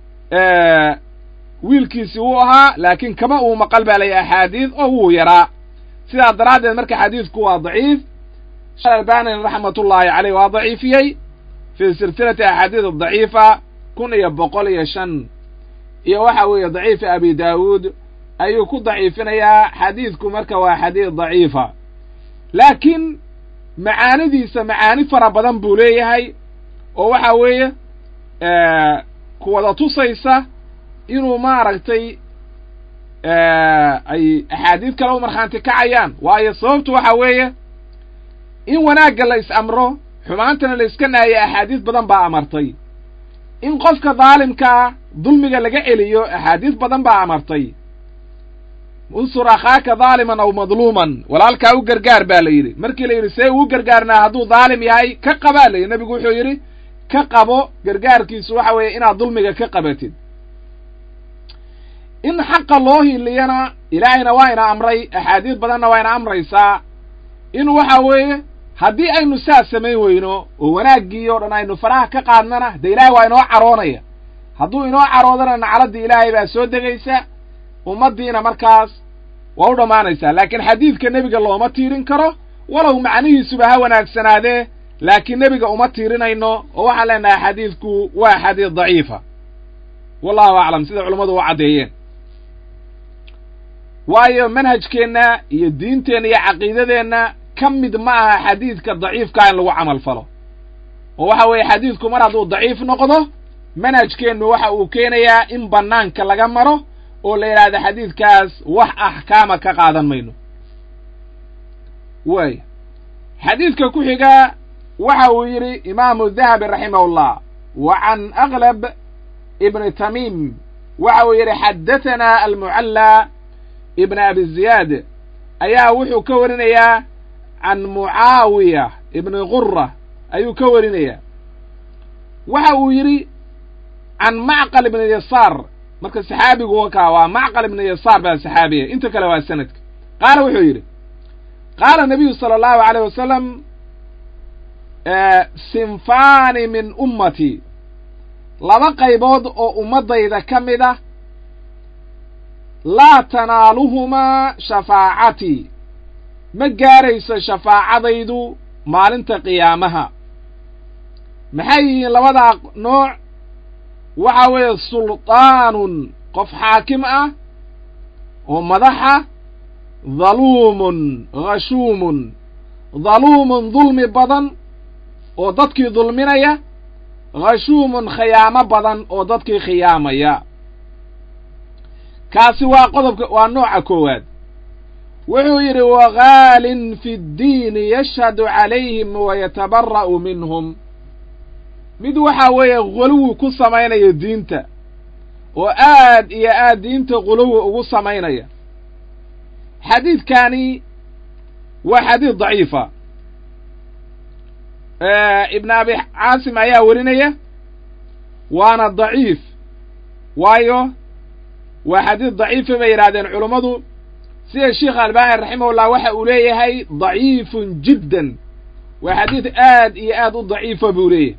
wiilkiisi wuu ahaa laakiin kama uu maqal baa layihi axaadiid oo wuu yaraa sidaa daraaddeed marka xadiidku waa daciif albani raxmatullaahi caleyh waa daciifiyey fii silsilati axaadiid adaciifa kun iyo boqol iyo shan iyo waxa weeye daciifi abi daawuud ayuu ku daciifinayaa xadiidku marka waa xadiid daciifa laakiin macaanidiisa macaani fara badan buu leeyahay oo waxa weeye ku wada tusaysa inuu maaragtay ay axaadiid kale u markhaanti kacayaan waayo sababtu waxa weeye in wanaagga la is amro xumaantana la iska naayo axaadiis badan baa amartay in qofka daalimkaa dulmiga laga celiyo axaadiis badan baa amartay unsur akhaaka daaliman aw madluuman walaalkaa u gargaar baa la yidhi markii la yidhi see uu gargaarnaa hadduu daalim yahay ka qabaa la yidhi nebigu wuxuu yidhi ka qabo gargaarkiisu waxa weeye inaad dulmiga ka qabatid in xaqa loo hiliyana ilaahayna waa ina amray axaadiis badanna waa ina amraysaa in waxa weeye haddii aynu saas samayn weyno oo wanaaggii oo dhan aynu faraha ka qaadnana dee ilaahay waa inoo caroonaya hadduu inoo caroodana nacladdii ilaahay baa soo degaysa ummaddiina markaas waa u dhammaanaysaa laakiin xadiidka nebiga looma tiirin karo walow macnihiisuba ha wanaagsanaadee laakiin nebiga uma tiirinayno oo waxaan leenahay xadiidku waa xadiid daciifa wallahu aclam sida culummadu u caddeeyeen waayo manhajkeenna iyo diinteenna iyo caqiidadeenna ka mid ma aha xadiidka daciifkaa in lagu camal falo oo waxa weeye xadiidku mar hadduu daciif noqdo manhajkeennu waxa uu keenayaa in bannaanka laga maro oo la yidhaahdo xadiidkaas wax axkaama ka qaadan mayno waay xadiidka ku xiga waxa uu yidhi imaamu dahabi raximahullah wa can aklab ibni tamiim waxa uu yidhi xaddatanaa almucallaa ibn abi ziyaad ayaa wuxuu ka warinayaa can mucaawiya ibni gura ayuu ka warinayaa waxa uu yidhi can macqal ibni yasaar marka saxaabigu wakaa waa macqal ibni yasaar baa saxaabiya inta kale waa sanadka qaala wuxuu yidhi qaala nabiyu sala allahu alayh wasalam sinfaani min ummati laba qaybood oo ummaddayda ka mid ah laa tanaaluhumaa shafaacatii ma gaarayso shafaacadaydu maalinta qiyaamaha maxay yihiin labadaa nooc waxa weeye sulطaanun qof xaakim ah oo madaxa dhaluumun khashuumun dhaluumun dulmi badan oo dadkii dulminaya khashuumun khiyaamo badan oo dadkii khiyaamaya kaasi waa qodobka waa nooca koowaad wuxuu yidhi waghaalin fi ddiini yashhadu calayhim wayatabara'u minhum mid waxaa weeye quluwi ku samaynaya diinta oo aad iyo aad diinta quluwi ugu samaynaya xadiidkani waa xadiid daciifa ibn abi caasim ayaa werinaya waana daciif waayo waa xadiid daciifa bay yidhahdeen culummadu sida sheikh albani raximahullah waxa uu leeyahay daciifun jiddan waa xadiid aad iyo aad u daciifa buu leeyahay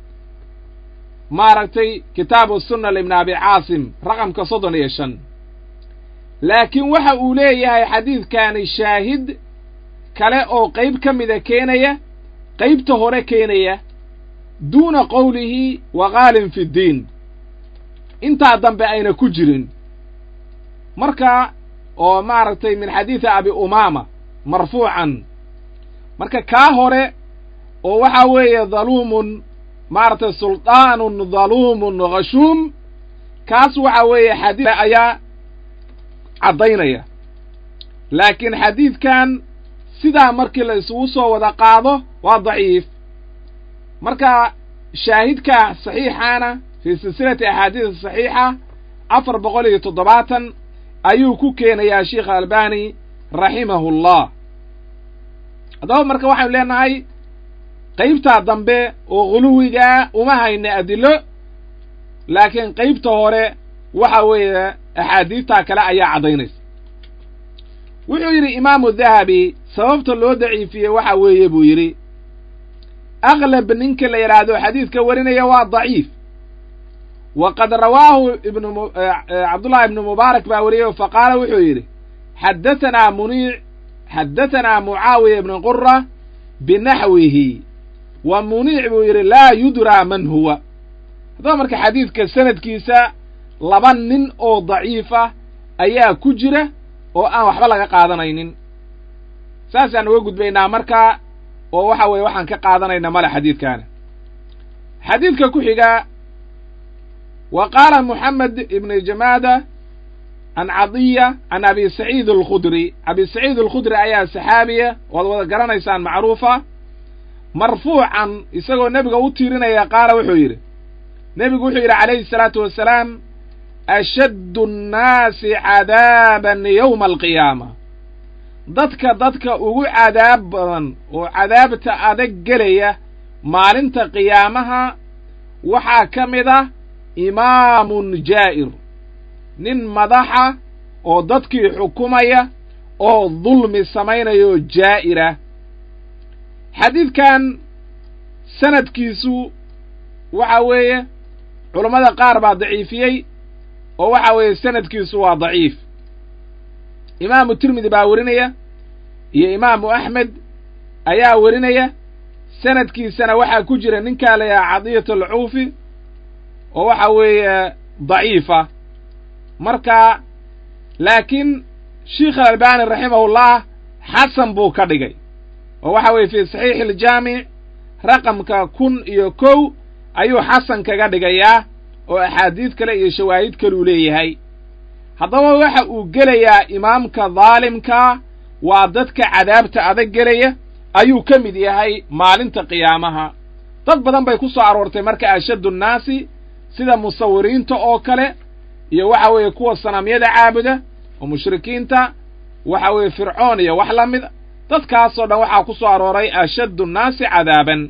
maaragtay kitaabu sunna libni abi caasim raqamka soddon iyo shan laakiin waxa uu leeyahay xadiidkani shaahid kale oo qayb ka mida keenaya qaybta hore keenaya duuna qowlihi waqaalin fi ddiin intaa dambe ayna ku jirin marka oo maaragtay min xadiidi abi umaama marfuucan marka kaa hore oo waxaa weeye dhaluumun maaragtay sulطaanun dhaluumun khashuum kaas waxa weeye xadiid ayaa caddaynaya laakiin xadiidkan sidaa markii la isugu soo wada qaado waa daciif marka shaahidka saxiixaana fii silsilati axaadiis saxiixa afar boqol iyo toddobaatan ayuu ku keenayaa sheikh albani raximahullah haddaba marka waxaynu leenahay qaybtaa dambe oo khuluwigaa uma hayna adilo laakiin qaybta hore waxa weeye axaadiidtaa kale ayaa caddaynaysa wuxuu yidhi imaamu dahabi sababta loo daciifiyey waxa weeye buu yidhi aklab ninka la yidhaahdo xadiidka warinaya waa daciif waqad rawaahu ibnu cabdullahi ibnu mubaarak baa wariyey faqaala wuxuu yidhi xaddatanaa muniic xaddatanaa mucaawiya ibnu qura binaxwihi wa muniic buu yidhi laa yudraa man huwa haddaba marka xadiidka sanadkiisa laba nin oo daciif ah ayaa ku jira oo aan waxba laga qaadanaynin saasaan uga gudbaynaa markaa oo waxa weeye waxaan ka qaadanayna male xadiidkaana xadiidka ku xiga wa qaala moxamed ibnu jamaada can cadiya can abi saciid alkhudri abi saciid alkhudri ayaa saxaabiya waad wada garanaysaan macruufa marfuucan isagoo nebiga u tiirinaya qaala wuxuu yidhi nebigu wuxuu yidhi calayhi salaatu wasalaam ashaddu annaasi cadaaban yowma alqiyaama dadka dadka ugu cadaab badan oo cadaabta adag gelaya maalinta qiyaamaha waxaa ka mid ah imaamun jaa'ir nin madaxa oo dadkii xukumaya oo dulmi samaynaya oo jaa'ira xadiidkan sanadkiisu waxa weeye culammada qaar baa daciifiyey oo waxa weeye sanadkiisu waa daciif imaamu tirmidi baa werinaya iyo imaamu axmed ayaa werinaya sanadkiisana waxaa ku jira ninkaa la yahaa cadiyat alcuufi oo waxa weeye daciifa marka laakiin sheikh alalbani raximahullah xasan buu ka dhigay oo waxa weeye fii saxiixi aljaamic raqamka kun iyo kow ayuu xasan kaga dhigayaa oo axaadiid kale iyo shawaahid kaluu leeyahay haddaba waxa uu gelayaa imaamka daalimkaa waa dadka cadaabta adag gelaya ayuu ka mid yahay maalinta qiyaamaha dad badan bay ku soo aroortay marka ashaddu nnaasi sida musawiriinta oo kale iyo waxa weeye kuwa sanamyada caabuda oo mushrikiinta waxa weeye fircoon iyo wax la mid dadkaasoo dhan waxaa ku soo arooray ashaddu nnaasi cadaaban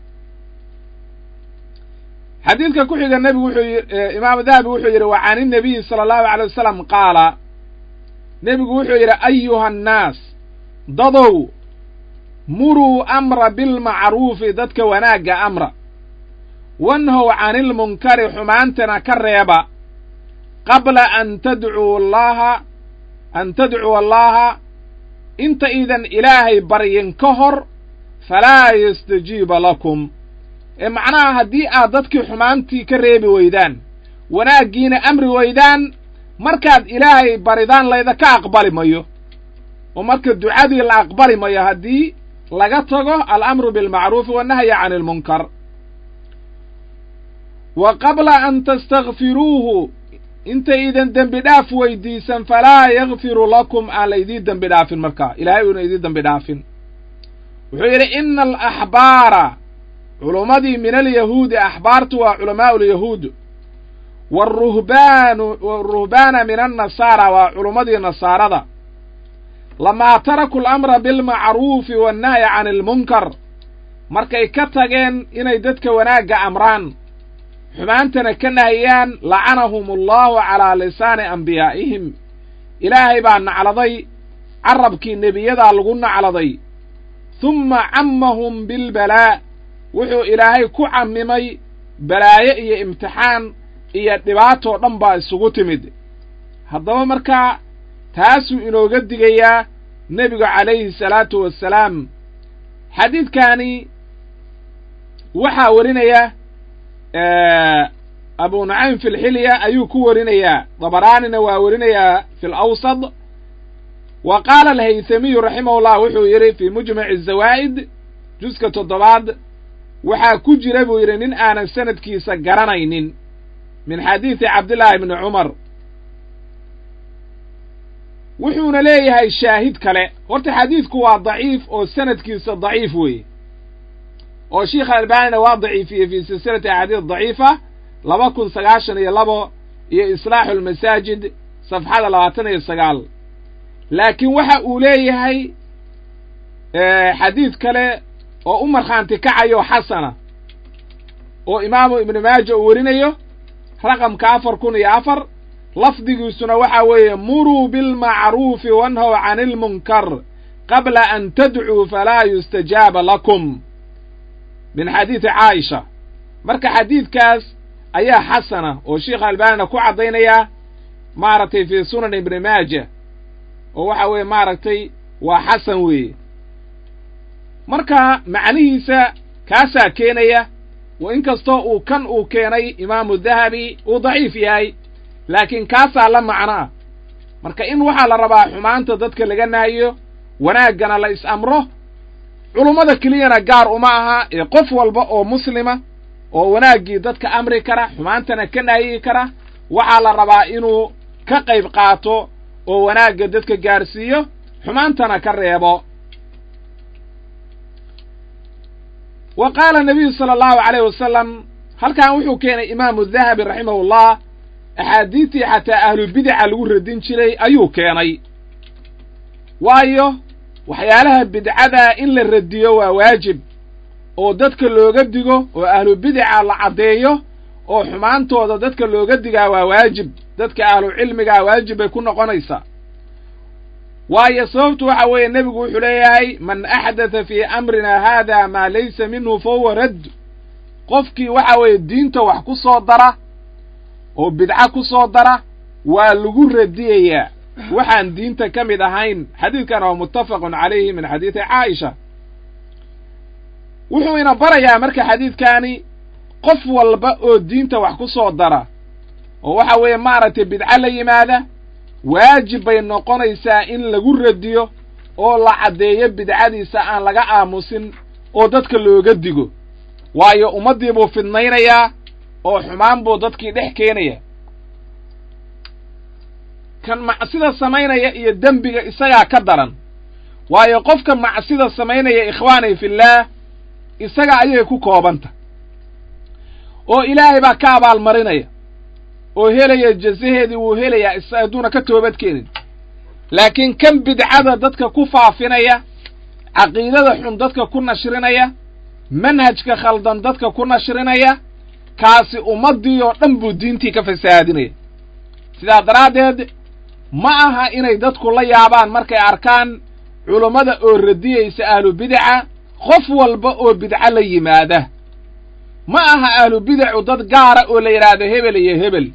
xadiidka ku xiga nebigu wuxuu yii imaamu dahabi wuxuu yidhi wa can inabiyi sala allahu alay wasalam qaala nebigu wuxuu yidhi ayuha annaas dadow muruu amra bilmacruufi dadka wanaagga amra wanhow cani ilmunkari xumaantana ka reeba qabla an tadcuu allaha an tadcuu allaha inta iidan ilaahay baryin ka hor falaa yastajiiba lakum ee macnaha haddii aad dadkii xumaantii ka reebi weydaan wanaaggiina amri weydaan markaad ilaahay baridaan laydaka aqbali mayo oo marka ducadii la aqbali mayo haddii laga tago alamru bilmacruufi wannahyi cani almunkar wa qabla an tastakfiruuhu intaydan dembi dhaaf weydiisan falaa yakfiru lakum aan laydii dembi dhaafin markaa ilaahay uuna idii dembi dhaafin wuxuu yidhi ina alaxbaara culummadii min alyahuudi axbaartu waa culamaa'u lyahuud waruhbaanu waruhbaana min annasaara waa culummadii nasaarada lamaa taraku alamra bilmacruufi wannahyi cani almunkar markay ka tageen inay dadka wanaagga amraan xumaantana ka nahiyaan lacanahum allahu calaa lisaani ambiyaa'ihim ilaahay baa nacladay carabkii nebiyadaa lagu nacladay humma cammahum bilbalaa wuxuu ilaahay ku cammimay balaayo iyo imtixaan iyo dhibaatoo dhan baa isugu timid haddaba markaa taasuu inooga digayaa nebigu calayhi salaatu wassalaam xadiidkaani waxaa warinaya abu nucaym fi lxilya ayuu ku warinayaa dabaraanina waa warinayaa fi lawsad wa qaala alhaythamiyu raximahu llah wuxuu yidhi fii mujmaci azawaa'id juska toddobaad waxaa ku jira buu yidhi nin aanan sanadkiisa garanaynin min xadiidi cabdillaahi bni cumar wuxuuna leeyahay shaahid kale horta xadiidku waa daciif oo sanadkiisa daciif weeye oo sheikh albaanina waa daciifiyey fii silsilati axaadiis daciifa laba kun sagaashan iyo labo iyo islaaxu almasaajid safxada labaatan iyo sagaal laakiin waxa uu leeyahay xadiid kale oo u markhaanti kacayo xasana oo imaamu ibnu maaja uu werinayo raqamka afar kun iyo afar lafdigiisuna waxaa weeye muruu bilmacruufi wanhow cani ilmunkar qabla an tadcuu falaa yustajaaba lakum min xadiidi caaisha marka xadiidkaas ayaa xasana oo sheikha albaanina ku caddaynayaa maaragtay fii sunan ibni maaja oo waxa weeye maaragtay waa xasan weeye marka macnihiisa kaasaa keenaya wa in kastoo uu kan uu keenay imaamu dahabi uu daciif yahay laakiin kaasaa la macno ah marka in waxaa la rabaa xumaanta dadka laga nahayo wanaaggana la is-amro culummada keliyana gaar uma aha ee qof walba oo muslima oo wanaaggii dadka amri kara xumaantana ka nahyi kara waxaa la rabaa inuu ka qayb qaato oo wanaagga dadka gaarsiiyo xumaantana ka reebo wa qaala nabiyu sala allahu calayh wasalam halkan wuxuu keenay imaamu dahabi raximahullah axaadiidtii xataa ahlu bidaca lagu radin jiray ayuu keenay waayo waxyaalaha bidcada in la radiyo waa waajib oo dadka looga digo oo ahlu bidaca la caddeeyo oo xumaantooda dadka looga digaa waa waajib dadka ahlu cilmigaa waajib bay ku noqonaysaa waayo sababtu waxa weeye nebigu wuxuu leeyahay man axdatha fii amrina haada maa laysa minhu fa huwa radd qofkii waxa weeye diinta wax ku soo dara oo bidco ku soo dara waa lagu radiyayaa waxaan diinta ka mid ahayn xadiidkan waa muttafaqun calayhi min xadiidi caaisha wuxuu ina barayaa marka xadiidkaani qof walba oo diinta wax ku soo dara oo waxa weeye maaragtay bidco la yimaada waajib bay noqonaysaa in lagu radiyo oo la caddeeyo bidcadiisa aan laga aamusin oo dadka looga digo waayo ummaddii buu fidnaynayaa oo xumaan buu dadkii dhex keenaya kan macsida samaynaya iyo dembiga isagaa ka daran waayo qofka macsida samaynaya ikhwaanay fillaah isaga ayay ku koobanta oo ilaahay baa ka abaalmarinaya oo helaya jazaheedii wuu helayaa is hadduuna ka toobad keenin laakiin kan bidcada dadka ku faafinaya caqiidada xun dadka ku nashrinaya manhajka khaldan dadka ku nashrinaya kaasi ummaddii oo dhan buu diintii ka fasahaadinaya sidaa daraaddeed ma aha inay dadku la yaabaan markay arkaan culummada oo radiyaysa ahlu bidaca qof walba oo bidco la yimaada ma aha ahlu bidacu dad gaara oo la yidhaahdo hebel iyo hebel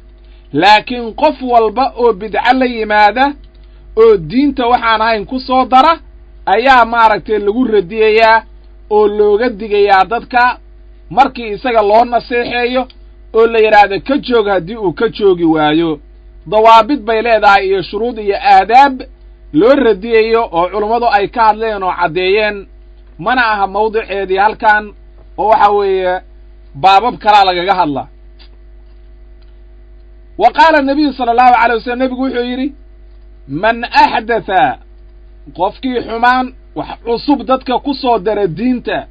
laakiin qof walba oo bidco la yimaada oo diinta waxaan ahayn ku soo dara ayaa maaragtay lagu radiyayaa oo looga digayaa dadka markii isaga loo naseexeeyo oo la yidhaahdo ka joog haddii uu ka joogi waayo dawaabid bay leedahay iyo shuruud iyo aadaab loo radiyayo oo culummadu ay ka hadleen oo caddeeyeen mana aha mawdiceedii halkan oo waxa weeye baabab kalaa lagaga hadla wa qaala nabiyu sala allahu alay wasalam nebigu wuxuu yidhi man axdatha qofkii xumaan wax cusub dadka ku soo dara diinta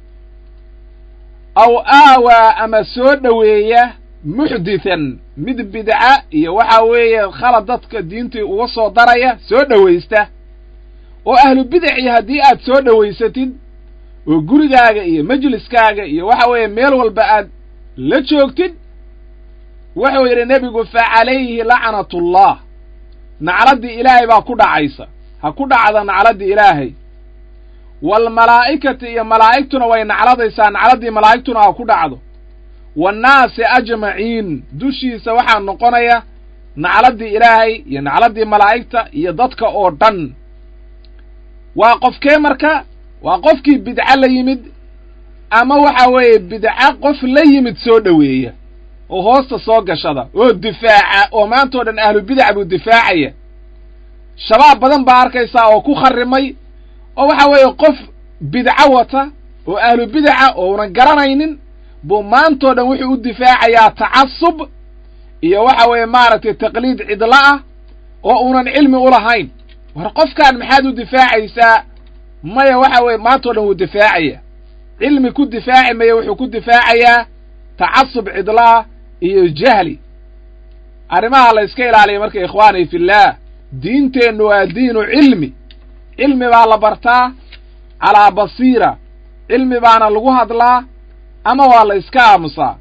aw aawaa ama soo dhoweeya muxdithan mid bidca iyo waxa weeye khalad dadka diintii uga soo daraya soo dhowaysta oo ahlu bidacii haddii aad soo dhowaysatid oo gurigaaga iyo majliskaaga iyo waxa weeye meel walba aad la joogtid wuxuu yidhi nebigu fa calayhi lacnatullah nacladdii ilaahay baa ku dhacaysa ha ku dhacda nacladdii ilaahay waalmalaa'ikati iyo malaa'igtuna way nacladaysaa nacladdii malaa'igtuna ha ku dhacdo waannaasi ajmaciin dushiisa waxaa noqonaya nacladdii ilaahay iyo nacladdii malaa'igta iyo dadka oo dhan waa qofkee marka waa qofkii bidco la yimid ama waxa weeye bidco qof la yimid soo dhoweeya oo hoosta soo gashada oo difaaca oo maantao dhan ahlu bidac buu difaacaya shabaab badan baa arkaysaa oo ku kharrimay oo waxa weeye qof bidco wata oo ahlu bidaca ounan garanaynin buu maantao dhan wuxuu u difaacayaa tacasub iyo waxa weeye maaragtay taqliid cidla ah oo uunan cilmi u lahayn war qofkan maxaad u difaacaysaa maya waxa weeye maantao dhan wuu difaacaya cilmi ku difaaci maya wuxuu ku difaacayaa tacasub cidlaah iyo jahli arrimaha la yska ilaaliya marka ikhwaani fillaah diinteennu waa diinu cilmi cilmi baa la bartaa calaa basiira cilmi baana lagu hadlaa ama waa la iska aamusaa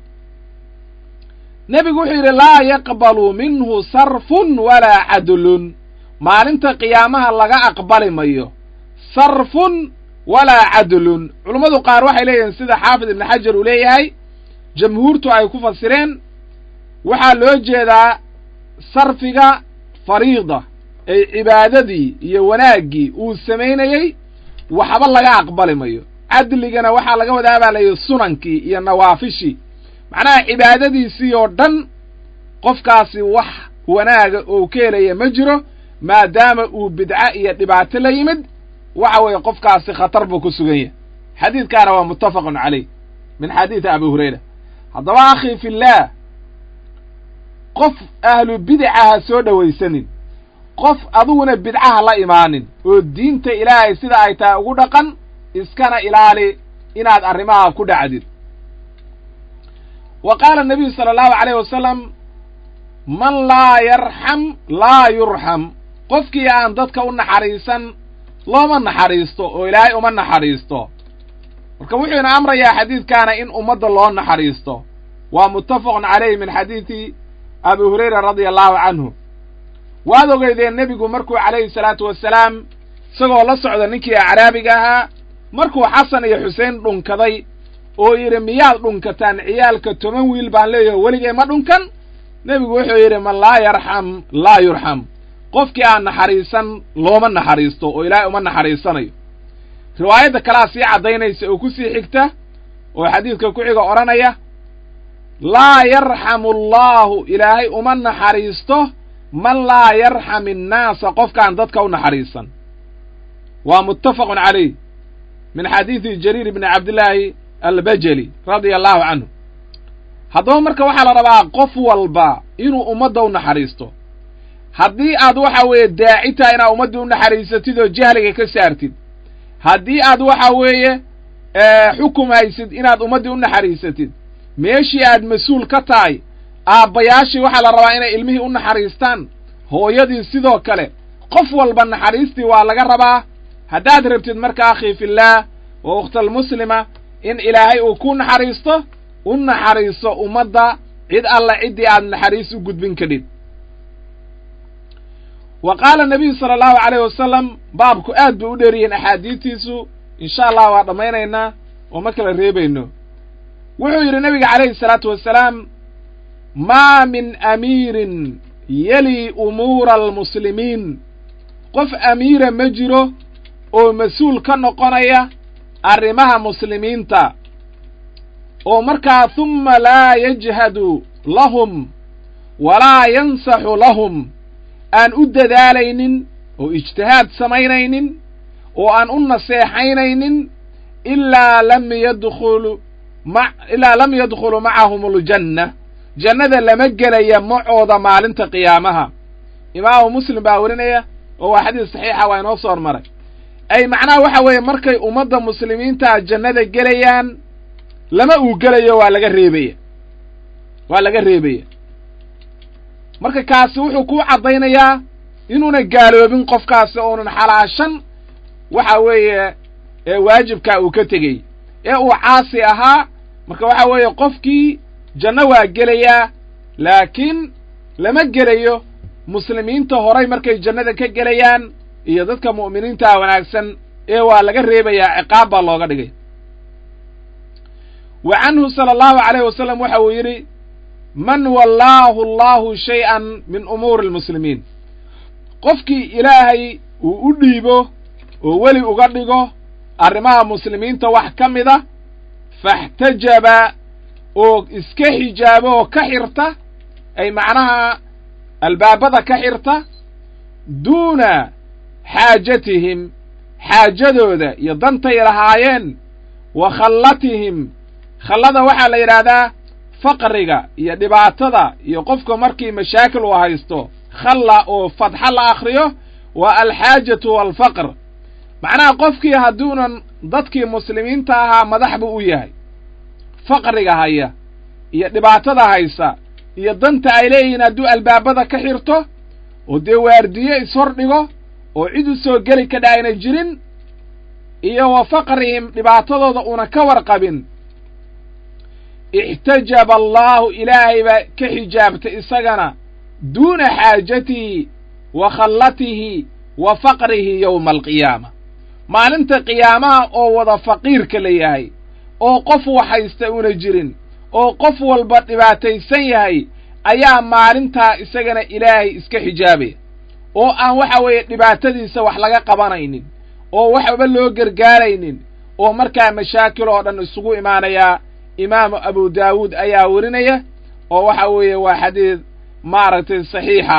nebigu wuxuu yidhi laa yaqbalu minhu sarfun walaa cadlun maalinta qiyaamaha laga aqbali mayo sarfun walaa cadlun culummadu qaar waxay leeyihiin sida xaafid ibnu xajar uu leeyahay jamhuurtu ay ku fasireen waxaa loo jeedaa sarfiga fariida ay cibaadadii iyo wanaaggii uu samaynayey waxba laga aqbali mayo cadligana waxaa laga wadaa baa layihi sunankii iyo nawaafishii macnaha cibaadadiisii oo dhan qofkaasi wax wanaaga oo ka helaya ma jiro maadaama uu bidco iyo dhibaato la yimid waxa weeye qofkaasi khatar buu ku sugan yahay xadiidkaana waa muttafaqun caleyh min xadiidi abi hurayra haddaba akhi fillaah qof ahlu bidaca ha soo dhowaysanin qof adiguna bidcaha la imaanin oo diinta ilaahay sida ay tahay ugu dhaqan iskana ilaali inaad arrimaha ku dhacdid wa qaala nabiyu sala allahu calayh wasalam man laa yarxam laa yurxam qofkii aan dadka u naxariisan looma naxariisto oo ilaahay uma naxariisto marka wuxuu ina amrayaa xadiidkaana in ummadda loo naxariisto waa muttafaqun calayh min xadiidi abi hurayra radia allahu canhu waad ogeydeen nebigu markuu calayhi salaatu wasalaam isagoo la socda ninkii acraabiga ahaa markuu xasan iyo xuseen dhunkaday oo yidhi miyaad dhunkataan ciyaalka toban wiil baan leeyaho weligay ma dhunkan nebigu wuxuu yidhi man laa yarxam laa yurxam qofkii aan naxariisan looma naxariisto oo ilaahay uma naxariisanayo riwaayadda kalaa sii caddaynaysa oo ku sii xigta oo xadiidka ku xiga odhanaya laa yarxamu allaahu ilaahay uma naxariisto man laa yarxam innaasa qofkaan dadka u naxariisan waa muttafaqun calayh min xadiidi jariir ibni cabdillaahi albajeli radia allahu canhu haddaba marka waxaa la rabaa qof walba inuu ummadda u naxariisto haddii aad waxa weeye daaci tahay inaad ummaddii u naxariisatid oo jahliga ka saartid haddii aad waxa weeye xukum haysid inaad ummaddii u naxariisatid meeshii aad mas-uul ka tahay aabbayaashii waxaa la rabaa inay ilmihii u naxariistaan hooyadii sidoo kale qof walba naxariistii waa laga rabaa haddaad rabtid marka akhii fillaah wa ukhtalmuslima in ilaahay uu ku naxariisto u naxariiso ummadda cid alla ciddii aad naxariis u gudbin kadhid wa qaala nabiyu sala allahu calayh wasalam baabku aad bay u dheeriyihiin axaadiidtiisu insha allah waa dhammaynaynaa oo ma kala reebayno wuxuu yidhi nabiga calayhi salaatu wasalaam maa min amiirin yeli umuura almuslimiin qof amiira ma jiro oo mas-uul ka noqonaya arrimaha muslimiinta oo markaa humma laa yajhadu lahum walaa yansaxu lahum aan u dadaalaynin oo ijtihaad samaynaynin oo aan u naseexaynaynin ilaa lam yadkhulu ma ilaa lam yadkhulu macahum aljanna jannada lama gelaya macooda maalinta qiyaamaha imaamu muslim baa werinaya oo waa xadiis saxiixa waa inoo soo hormaray ay macnaha waxa weeye markay ummadda muslimiintaa jannada gelayaan lama uu gelayo waa laga reebaya waa laga reebaya marka kaasi wuxuu kuu caddaynayaa inuuna gaaloobin qofkaasi uunan xalaashan waxa weeye waajibkaa uu ka tegey ee uu caasi ahaa marka waxa weeye qofkii janno waa gelayaa laakiin lama gelayo muslimiinta horay markay jannada ka gelayaan iyo dadka mu'miniintaa wanaagsan ee waa laga reebayaa ciqaab baa looga dhigay wa canhu sala allahu calayh wasalam waxa uu yidhi man wallaahu allahu shay-an min umuuri almuslimiin qofkii ilaahay uu u dhiibo oo weli uga dhigo arrimaha muslimiinta wax ka mida faxtajaba oo iska xijaabo oo ka xirta ay macnaha albaabada ka xirta duuna xaajatihim xaajadooda iyo dantay lahaayeen wa khallatihim khallada waxaa la yidhaahdaa faqriga iyo dhibaatada iyo qofka markii mashaakil uu haysto khalla oo fadxa la akhriyo waa alxaajatu waalfaqr macnaha qofkii hadduunan dadkii muslimiinta ahaa madax buu u yahay faqriga haya iyo dhibaatada haysa iyo danta ay leeyihiin hadduu albaabada ka xirto oo dee waardiye ishor dhigo oo cid u soo geli ka dhaayna jirin iyo wa faqrihim dhibaatadooda una ka warqabin ixtajaba allaahu ilaahay baa ka xijaabtay isagana duuna xaajatihi wa khallatihi wa faqrihi yowma alqiyaama maalinta qiyaamaha oo wada faqiirka la yahay oo qof wax haysta una jirin oo qof walba dhibaataysan yahay ayaa maalintaa isagana ilaahay iska xijaabaya oo aan waxa weeye dhibaatadiisa wax laga qabanaynin oo waxba loo gargaaraynin oo markaa mashaakil oo dhan isugu imaanayaa imaamu abu daawuud ayaa werinaya oo waxa weeye waa xadiid maaragtay saxiixa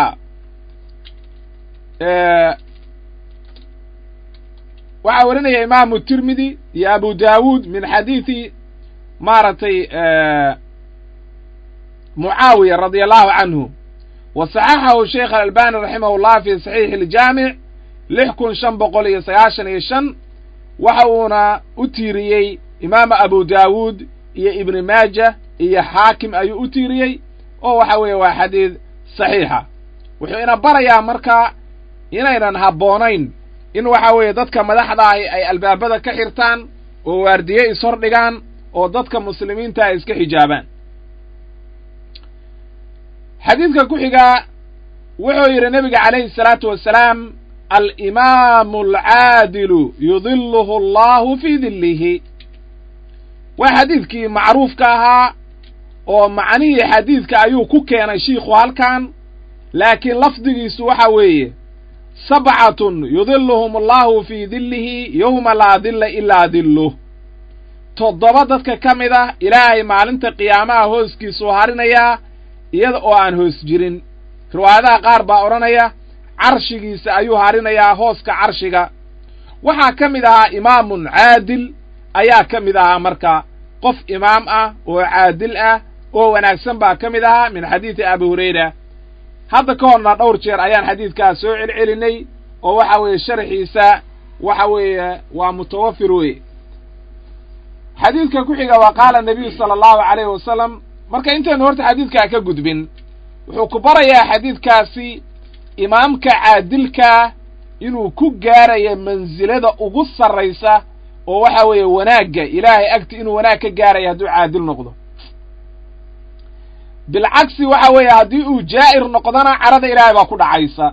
waxaa werinaya imaamu tirmidi iyo abu daawuud min xadiidi maaragtay mucaawiya radia allahu canhu wa saxaxahu sheikh alalbani raximah llah fi saxiixi iljaamic lix kun shan boqol iyo sagaashan iyo shan waxa uuna u tiiriyey imaamu abu daawuud iyo ibni maaja iyo xaakim ayuu u tiiriyey oo waxa weeye waa xadiid saxiixa wuxuu ina barayaa marka inaynan habboonayn in waxa weeye dadka madaxda ahi ay albaabada ka xirtaan oo waardiye ishor dhigaan oo dadka muslimiinta ay iska xijaabaan xadiidka ku xigaa wuxuu yidhi nebiga calayhi salaatu wasalaam alimaamu alcaadilu yudiluhu allahu fii dillihi waa xadiidkii macruufka ahaa oo macnihii xadiidka ayuu ku keenay shiikhu halkan laakiin lafdigiisu waxa weeye sabcatun yudiluhum allahu fii dillihi yowma laa dilla ilaa dilluh toddoba dadka ka mid ah ilaahay maalinta qiyaamaha hooskiisuu harinayaa iyada oo aan hoos jirin riwaayadaha qaar baa odhanaya carshigiisa ayuu harinayaa hooska carshiga waxaa ka mid ahaa imaamun caadil ayaa ka mid ahaa marka qof imaam ah oo caadil ah oo wanaagsan baa ka mid ahaa min xadiidi abi hurayra hadda ka horna dhowr jeer ayaan xadiidkaas soo celcelinay oo waxa weeye sharxiisa waxa weeye waa mutawafir weye xadiidka ku xiga waa qaala nabiyu sala allahu calayhi wasalam marka intaynu horta xadiidkaa ka gudbin wuxuu ku barayaa xadiidkaasi imaamka caadilkaa inuu ku gaaraya mansilada ugu sarraysa oo waxa weeye wanaagga ilaahay agti inuu wanaag ka gaaraya hadduu caadil noqdo bilcagsi waxa weeye haddii uu jaa'ir noqdona carada ilaahay baa ku dhacaysa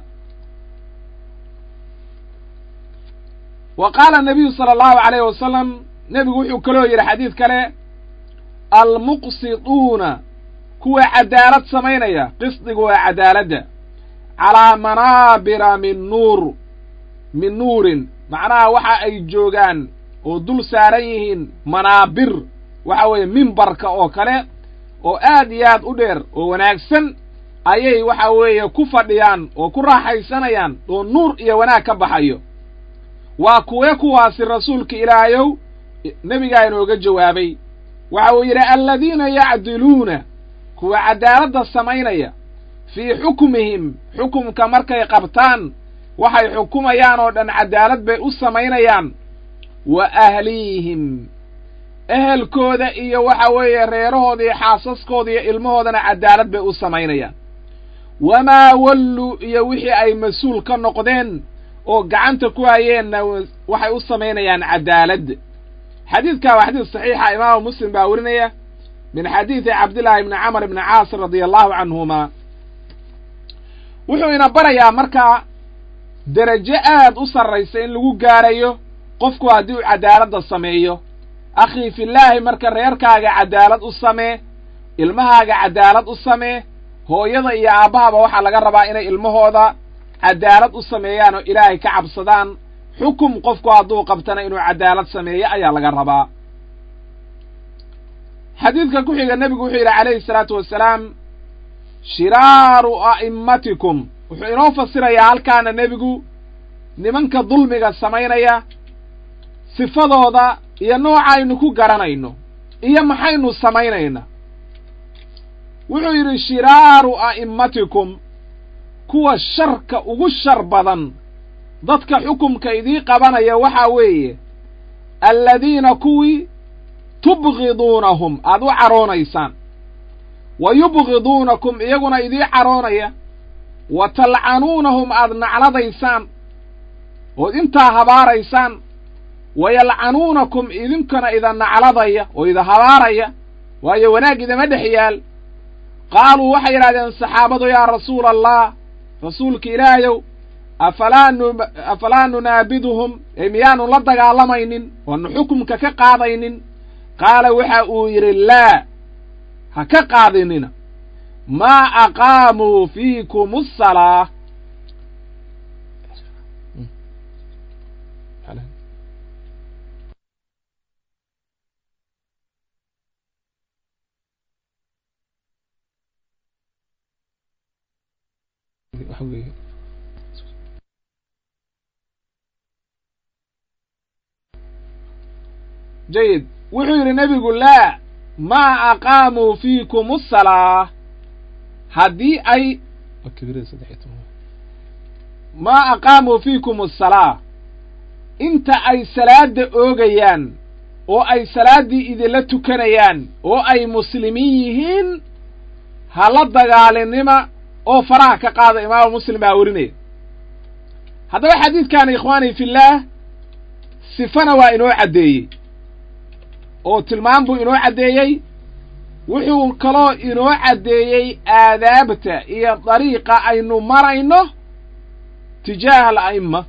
wa qaala nabiyu sala allahu calayhi wasalam nebigu wuxuu kaloo yidhi xadiid kale almuqsiduuna kuwa cadaalad samaynaya qisdigu waa cadaaladda calaa manaabira min nuur min nuurin macnaha waxa ay joogaan oo dul saaran yihiin manaabir waxa weeye mimbarka oo kale oo aad iyo aad u dheer oo wanaagsan ayay waxa weeye ku fadhiyaan oo ku raaxaysanayaan oo nuur iyo wanaag ka baxayo waa kuwee kuwaasi rasuulka ilaahayow nebigaa inooga jawaabay waxa uu yidhi aladiina yacdiluuna kuwa caddaaladda samaynaya fii xukmihim xukumka markay qabtaan waxay xukumayaan oo dhan caddaalad bay u samaynayaan wa ahliihim ehelkooda iyo waxa weeye reerahooda iyo xaasaskooda iyo ilmahoodana caddaalad bay u samaynayaan wamaa walluu iyo wixii ay mas-uul ka noqdeen oo gacanta ku hayeenna waxay u samaynayaan caddaalad xadiidkaa waa xadiis saxiixa imaamu muslim baa werinaya min xadiidi cabdillaahi ibni camar ibni caas radia allahu canhuma wuxuu ina barayaa markaa derajo aad u sarraysa in lagu gaarayo qofku haddii uu caddaaladda sameeyo akhii fillaahi marka reerkaaga caddaalad u samee ilmahaaga caddaalad u samee hooyada iyo aabbahaba waxaa laga rabaa inay ilmahooda caddaalad u sameeyaan oo ilaahay ka cabsadaan xukum qofku hadduu qabtana inuu caddaalad sameeyo ayaa laga rabaa xadiidka ku xiga nebigu wuxuu yidhi calayhi salaatu wasalaam shiraaru a'immatikum wuxuu inoo fasirayaa halkaana nebigu nimanka dulmiga samaynaya sifadooda iyo nooca aynu ku garanayno iyo maxaynu samaynayna wuxuu yidhi shiraaru a'immatikum kuwa sharka ugu shar badan dadka xukumka idii qabanaya waxaa weeye alladiina kuwii tubgiduunahum aad u caroonaysaan wa yubgiduunakum iyaguna idii caroonaya wa talcanuunahum aad nacladaysaan ood intaa habaaraysaan wa yalcanuunakum idinkana ida nacladaya oo ida habaaraya waayo wanaag idama dhex yaal qaaluu waxay yidhahdeen saxaabadu yaa rasuula allah rasuulka ilaahayow afalaa nu afalaa nunaabiduhum ee miyaanu la dagaalamaynin oanu xukumka ka qaadaynin qaala waxa uu yidhi laa ha ka qaadinina maa aqaamuu fiikum asalaa jayid wuxuu yidhi nebigu laa maa aqaamuu fiikum asalaa haddii ay maa aqaamuu fiikum asalaa inta ay salaadda oogayaan oo ay salaaddii idinla tukanayaan oo ay muslimiin yihiin ha la dagaalinima oo faraha ka qaada imaamu muslim baa werinaya haddaba xadiidkaani ikhwaanii fillaah sifana waa inoo caddeeyey oo tilmaam buu inoo caddeeyey wuxuu kaloo inoo caddeeyey aadaabta iyo dariiqa aynu marayno tijaaha ala'imma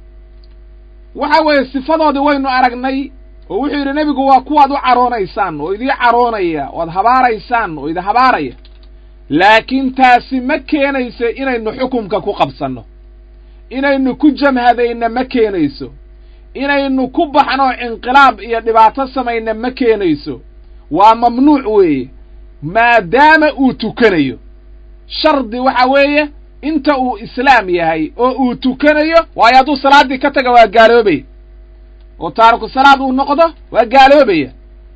waxa weeye sifadoodii waynu aragnay oo wuxuu yidhi nebigu waa kuwaad u caroonaysaan oo idii caroonaya oad habaaraysaan oo idi habaaraya laakiin taasi ma keenayso inaynu xukumka ku qabsanno inaynu ku jamhadayna ma keenayso inaynu ku baxno cinqilaab iyo dhibaato samayna ma keenayso waa mamnuuc weeye maadaama uu tukanayo shardi waxa weeye inta uu islaam yahay oo uu tukanayo waayo hadduu salaaddii ka taga waa gaaloobaya oo taariku salaad uu noqdo waa gaaloobaya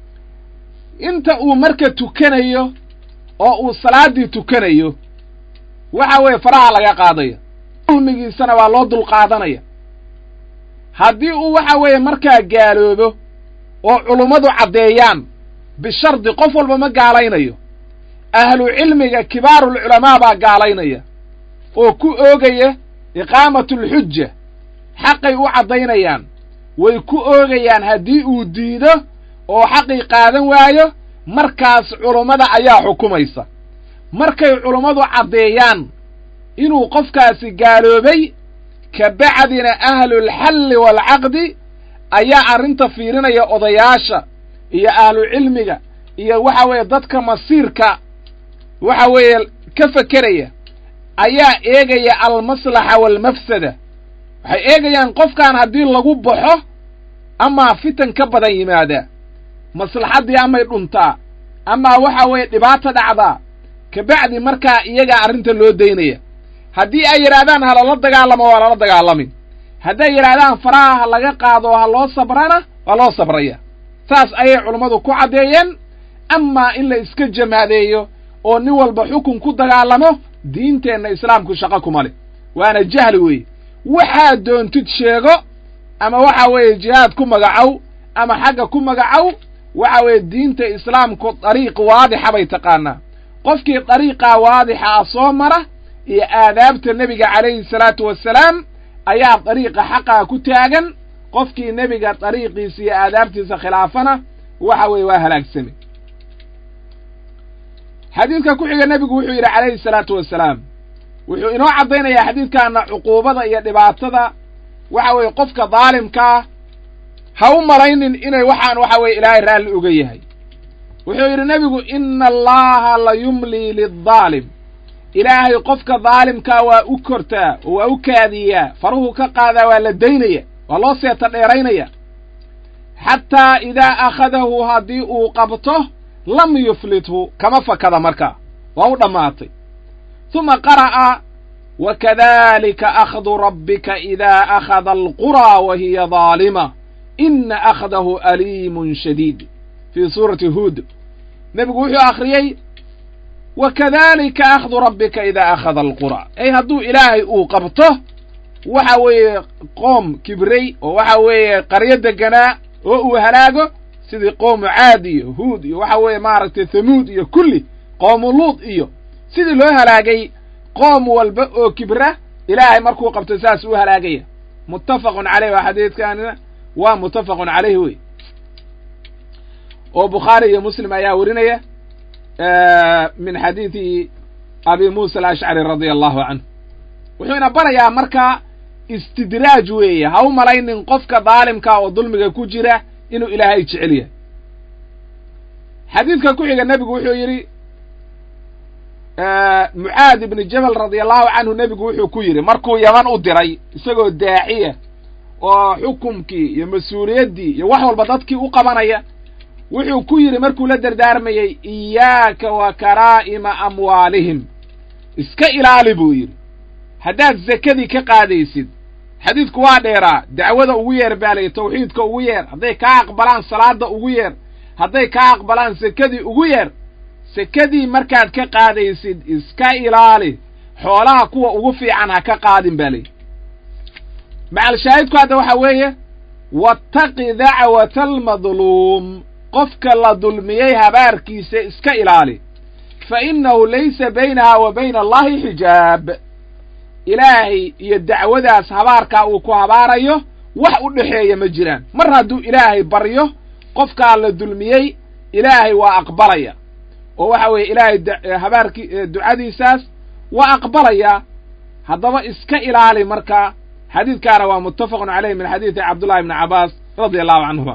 inta uu marka tukanayo oo uu salaaddii tukanayo waxa weeye faraha laga qaadaya dulmigiisana waa loo dulqaadanaya haddii uu waxa weeye markaa gaaloobo oo culummadu caddeeyaan bishardi qof walba ma gaalaynayo ahlu cilmiga kibaarulculamaa baa gaalaynaya oo ku oogaya iqaamatulxujja xaqay u caddaynayaan way ku oogayaan haddii uu diido oo xaqii qaadan waayo markaas culummada ayaa xukumaysa markay culummadu caddeeyaan inuu qofkaasi gaaloobay ka bacdina ahlulxalli waalcaqdi ayaa arrinta fiirinaya odayaasha iyo ahlu cilmiga iyo waxa weeye dadka masiirka waxa weeye ka fekeraya ayaa eegaya almaslaxa waalmafsada waxay eegayaan qofkan haddii lagu baxo amaa fitan ka badan yimaada maslaxaddii amay dhuntaa amaa waxa weeye dhibaato dhacdaa kabacdi markaa iyagaa arrinta loo daynaya haddii ay yidhaahdaan ha lala dagaalamo waa lala dagaalamin hadday yidhaahdaan faraha ha laga qaado ha loo sabrana waa loo sabraya saas ayay culummadu ku caddeeyeen amaa in la iska jamaadeeyo oo nin walba xukun ku dagaalamo diinteenna islaamku shaqo kuma leh waana jahli weeye waxaad doontid sheego ama waxa weeye jihaad ku magacow ama xagga ku magacow waxa weeye diinta islaamku dariiq waadixa bay taqaanaa qofkii dariiqaa waadixa ah soo mara iyo aadaabta nebiga calayhi salaatu wassalaam ayaa dariiqa xaqaa ku taagan qofkii nebiga dariiqiisa iyo aadaabtiisa khilaafana waxa weeye waa halaagsamay xadiidka ku xiga nebigu wuxuu yidhi calayhi salaatu wassalaam wuxuu inoo caddaynayaa xadiidkaana cuquubada iyo dhibaatada waxa weeye qofka daalimkaa ha u malaynin inay waxaan waxa weeye ilaahay raalli uga yahay wuxuu yidhi nebigu ina allaha la yumlii liddaalim ilaahay qofka daalimkaa waa u kortaa oo waa u kaadiyaa faruhu ka qaadaa waa la daynaya waa loo seeta dheeraynaya xataa idaa akhadahu haddii uu qabto lam yuflithu kama fakada markaa waa u dhammaatay huma qara'a wakadalika akhdu rabbika idaa akhada alquraa wa hiya daalima ina akhdahu aliimun shadiid fii suurati huud nebigu wuxuu akhriyey wakadalika akhdu rabbika idaa akhada alqura ay hadduu ilaahay uu qabto waxa weeye qoom kibrey oo waxa weeye qaryo deganaa oo uu halaago sidii qoomu caad iyo huud iyo waxa weeye maaragtay thamuud iyo kulli qoomu luud iyo sidii loo halaagay qoom walba oo kibra ilaahay markuu qabto saas u halaagaya muttafaqun caleyh waa xadiidkanina waa muttafaqun caleyh wey oo bukhaari iyo muslim ayaa werinaya min xadiidi abi muusa alashcari radia allahu canhu wuxuuna barayaa markaa istidraaj weeye ha u malaynin qofka daalimka oo dulmiga ku jira inuu ilaahay jecel yahay xadiidka ku xiga nebigu wuxuu yidhi mucaad ibni jabal radia allahu canhu nebigu wuxuu ku yidhi markuu yaman u diray isagoo daaciya oo xukumkii iyo mas-uuliyaddii iyo wax walba dadkii u qabanaya wuxuu ku yidhi markuu la dardaarmayey iyaaka wa karaa'ima amwaalihim iska ilaali buu yidhi haddaad zakadii ka qaadaysid xadiidku waa dheeraa dacwada ugu yeer baa layihi tawxiidka ugu yeer hadday kaa aqbalaan salaadda ugu yeer hadday kaa aqbalaan sekadii ugu yeer sekadii markaad ka qaadaysid iska ilaali xoolaha kuwa ugu fiican ha ka qaadin baa layidhi macalshaahidku hadda waxa weeye wattaqi dacwata almadluum qofka la dulmiyey habaarkiisa iska ilaali fa innahu laysa baynaha wa bayna allahi xijaab ilaahay iyo dacwadaas habaarkaa uu ku habaarayo wax u dhexeeya ma jiraan mar hadduu ilaahay baryo qofkaa la dulmiyey ilaahay waa aqbalaya oo waxa weeye ilaahay habaarki ducadiisaas waa aqbalaya haddaba iska ilaali marka xadiidkaana waa muttafaqun caleyh min xadiidi cabdullahi ibni cabbaas radia allahu canhuma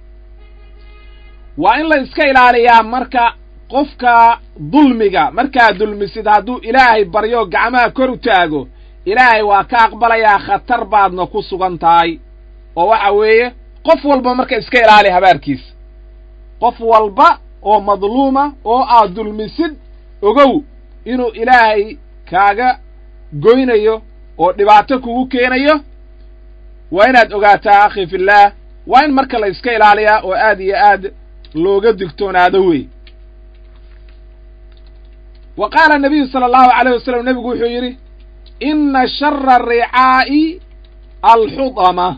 waa in la iska ilaaliyaa marka qofka dulmiga markaad dulmisid hadduu ilaahay baryo gacmaha kor u taago ilaahay waa ka aqbalayaa khatar baadna ku sugan tahay oo waxa weeye qof walba marka iska ilaali habaarkiisa qof walba oo madluuma oo aad dulmisid ogow inuu ilaahay kaaga goynayo oo dhibaato kugu keenayo waa inaad ogaataa akhi fillaah waa in marka la iska ilaaliyaa oo aad iyo aad looga digtoonaado wey wa qaala nabiyu sala allahu alayh wasalam nebigu wuxuu yidhi inna shara ricaa'i alxudama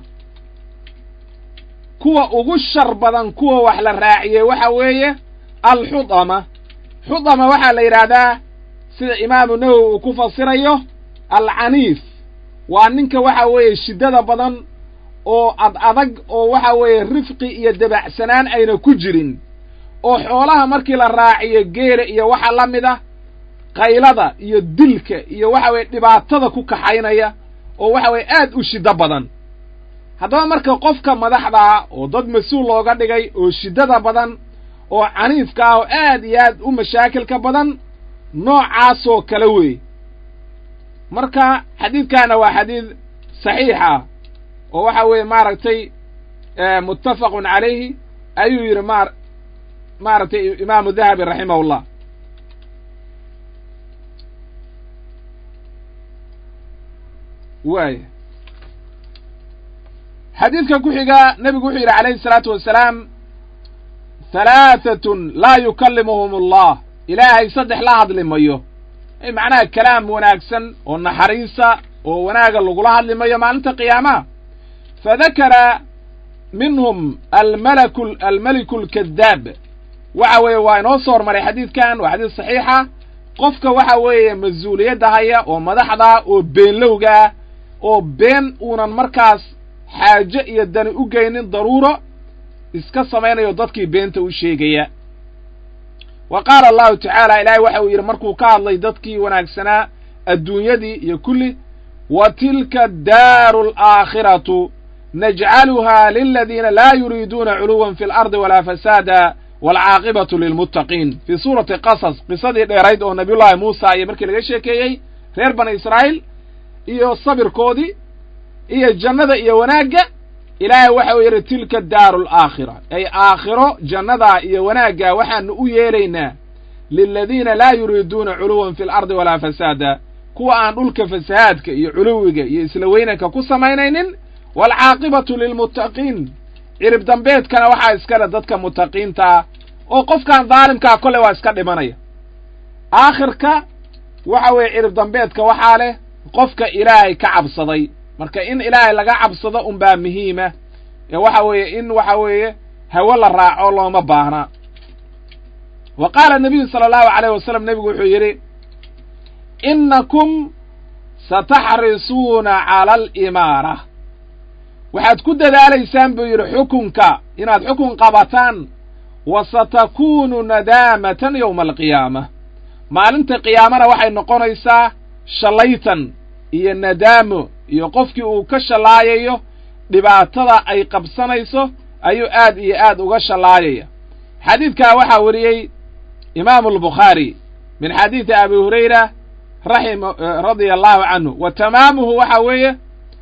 kuwa ugu shar badan kuwa wax la raaciyey waxa weeye alxudama xudama waxaa la yidhaahdaa sida imaamu nawowi uu ku fasirayo alcaniif waa ninka waxa weeye shiddada badan oo ad adag oo waxa weeye rifqi iyo dabacsanaan ayna ku jirin oo xoolaha markii la raaciyo geela iyo waxa la mid ah qaylada iyo dilka iyo waxa weeye dhibaatada ku kaxaynaya oo waxa weeye aad u shiddo badan haddaba marka qofka madaxdaa oo dad mas-uul looga dhigay oo shiddada badan oo caniifka ah oo aad iyo aad u mashaakilka badan noocaasoo kale weeye marka xadiidkaana waa xadiid saxiixa oo waxa weeye maaragtay muttafaqun calayhi ayuu yidhi ma maaragtay imaamu dahabi raximahullah waaya xadiidka ku xiga nebigu wuxuu yidhi calayhi isalaatu wasalaam halaatatun laa yukallimuhum allah ilaahay saddex la hadli mayo ay macnaha kalaam wanaagsan oo naxariisa oo wanaaga lagula hadli mayo maalinta qiyaamaha fadakara minhum almalaku almeliku alkadaab waxa weeye waa inoo soo hormaray xadiidkan waa xadiis saxiixa qofka waxa weeye mas-uuliyadda haya oo madaxda oo beenlowgaa oo been uunan markaas xaaje iyo dani u geynin daruuro iska samaynayo dadkii beenta u sheegaya wa qaala allahu tacaala ilaahay waxa uu yidhi markuu ka hadlay dadkii wanaagsanaa adduunyadii iyo kulli wa tilka daaru alaakhiratu najcaluha liladiina laa yuriiduuna culuwan fi alardi walaa fasaada waalcaaqibatu lilmuttaqiin fii suurati qasas qisadii dheerayd oo nabiyullaahi muusa iyo markii laga sheekeeyey reer bani israa'iil iyo sabirkoodii iyo jannada iyo wanaagga ilaahay waxa uu yidhi tilka daaru alaakhira ay aakhiro jannadaa iyo wanaaggaa waxaanu u yeelaynaa liladiina laa yuriiduuna culuwan fi alardi walaa fasaada kuwa aan dhulka fasahaadka iyo culuwiga iyo isla weynanka ku samaynaynin waalcaaqibatu lilmuttaqiin cirib dambeedkana waxaa iskale dadka mutaqiinta ah oo qofkan daalimkaa kolley waa iska dhimanaya aakhirka waxa weeye cirib dambeedka waxaa leh qofka ilaahay ka cabsaday marka in ilaahay laga cabsado unbaa muhiima ee waxa weeye in waxa weeye hawo la raaco looma baahna wa qaala nabiyu sala allahu alayh wasalam nebigu wuxuu yidhi innakum sataxrisuuna cala alimaara waxaad ku dadaalaysaan buu yidhi xukunka inaad xukun qabataan wa satakuunu nadaamatan yowma alqiyaama maalinta qiyaamana waxay noqonaysaa shallaytan iyo nadaamo iyo qofkii uu ka shallaayayo dhibaatada ay qabsanayso ayuu aad iyo aad uga shallaayaya xadiidkaa waxaa wariyey imaamu albukhaari min xadiidi abi hurayra raxima radia allahu canhu wa tamaamuhu waxa weeye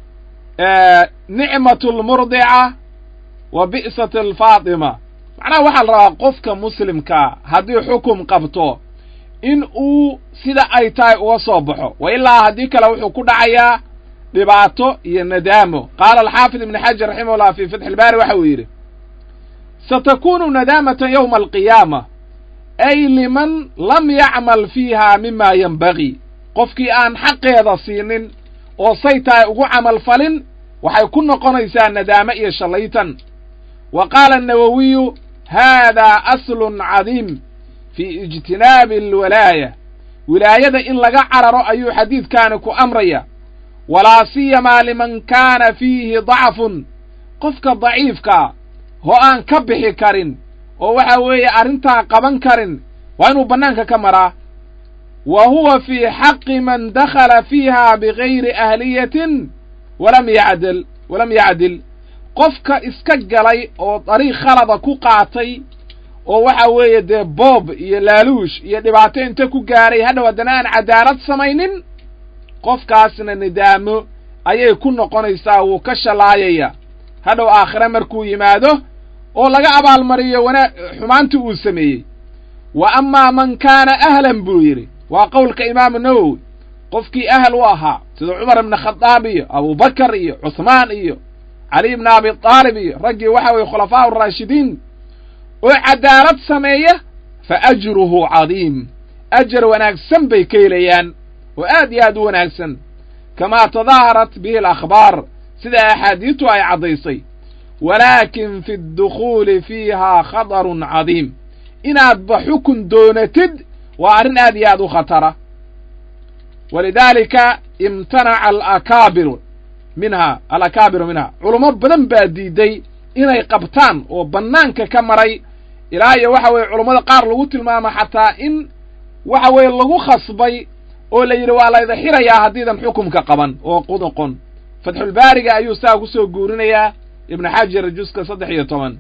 nicmatu almurdica wa bi'sat alfaatima macnaha waxaa la rabaa qofka muslimkaa haddii xukum qabto in uu sida ay tahay uga soo baxo wa ilaa haddii kale wuxuu ku dhacayaa dhibaato iyo nadaamo qaala alxaafid ibn xajar raximahullah fi fatxi ilbaari waxa uu yidhi satakunu nadaamatan yowma alqiyaama ay liman lam yacmal fiiha mima yenbagii qofkii aan xaqeeda siinin oo say tahay ugu camal falin waxay ku noqonaysaa nadaamo iyo shallaytan wa qaala annawowiyu haadaa aslun cadiim fii ijtinaabi alwalaaya wilaayada in laga cararo ayuu xadiidkaani ku amraya walaa siyamaa liman kaana fiihi dacfun qofka daciifkaa oo aan ka bixi karin oo waxa weeye arrintaa qaban karin waa inuu bannaanka ka maraa wa huwa fii xaqi man dakhala fiiha bigayri ahliyatin walam yacdil walam yacdil qofka iska galay oo dariiq khalada ku qaatay oo waxa weeye dee boob iyo laaluush iyo dhibaato inta ku gaaray hadhow haddana aan cadaalad samaynin qofkaasna nidaamo ayay ku noqonaysaa wuu ka shallaayaya hadhow aakhire markuu yimaado oo laga abaalmariyo wana xumaantii uu sameeyey wa amaa man kaana ahlan buu yidhi waa qowlka imaamu nawowi qofkii ahal u ahaa sida cumar ibna khadaab iyo abubakar iyo cuhmaan iyo cali ibna abi aalib iyo raggii waxa weye khulafaa araashidiin oo cadaalad sameeya fa ajruhu cadiim ajar wanaagsan bay ka helayaan oo aad iyo aad u wanaagsan kamaa tadaaharat bihi alakhbaar sida axaadiistu ay caddaysay walaakin fi ddukhuuli fiihaa khatarun cadiim inaadba xukun doonatid waa arrin aad iyo aad u khatara walidaalika imtanaca alakaabiru minha alakaabiru minha culummo badan baa diiday inay qabtaan oo bannaanka ka maray ilaa iyo waxa weeye culummada qaar lagu tilmaamo xataa in waxa weeye lagu khasbay oo la yidhi waa layda xirayaa haddiidan xukumka qaban oo qudoqon fatxulbaariga ayuu saa kusoo guurinayaa ibnu xajar juska saddex iyo toban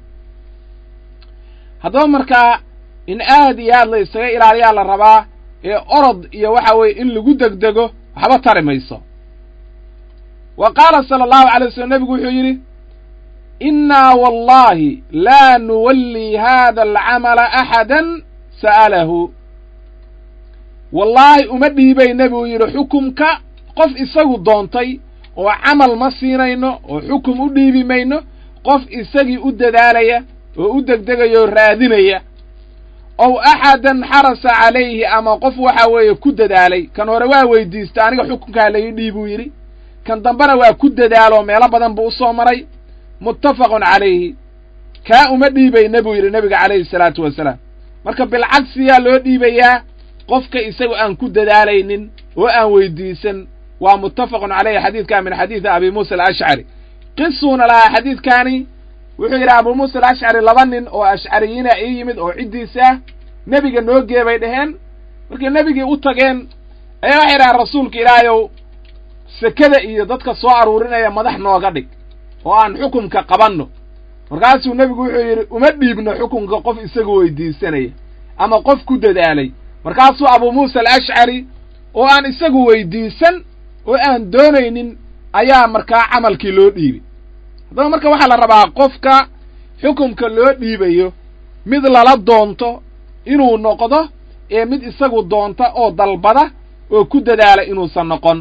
haddaba markaa in aad iyo aad la isaga ilaaliyaa la rabaa ee orod iyo waxa weeye in lagu degdego waxba tari mayso wa qaala sala allahu alay waslm nebigu wuxuu yidhi innaa wallahi laa nuwallii hada alcamala axadan sa'alahu wallaahi uma dhiibayna buu yidhi xukumka qof isagu doontay oo camal ma siinayno oo xukum u dhiibi mayno qof isagii u dadaalaya oo u degdegaya oo raadinaya ow axadan xarasa calayhi ama qof waxa weeye ku dadaalay kan hore waa weydiista aniga xukunkaa la ii dhiibuu yidhi kan dambena waa ku dadaaloo meelo badan buu usoo maray muttafaqun calayhi kaa uma dhiibayna buu yidhi nebiga calayhi salaatu wasalaam marka bilcagsiyaa loo dhiibayaa qofka isagu aan ku dadaalaynin oo aan weydiisan waa muttafaqun caleyhi xadiidkaa min xadiidi abi muusa alashcari qisuuna lahaa xadiidkaani wuxuu yidhi abu muusa alashcari laba nin oo ashcariyiina ii yimid oo ciddiisa ah nebiga noo gee bay dhaheen markay nebigii u tageen ayaa waxay dhahaan rasuulka ilaahayow sekada iyo dadka soo aruurinaya madax nooga dhig oo aan xukumka qabanno markaasuu nebigu wuxuu yidhi uma dhiibno xukunka qof isagu weydiisanaya ama qof ku dadaalay markaasuu abu muusa alashcari oo aan isagu weydiisan oo aan doonaynin ayaa markaa camalkii loo dhiibay haddaba marka waxaa la rabaa qofka xukumka loo dhiibayo mid lala doonto inuu noqdo ee mid isagu doonta oo dalbada oo ku dadaala inuusan noqon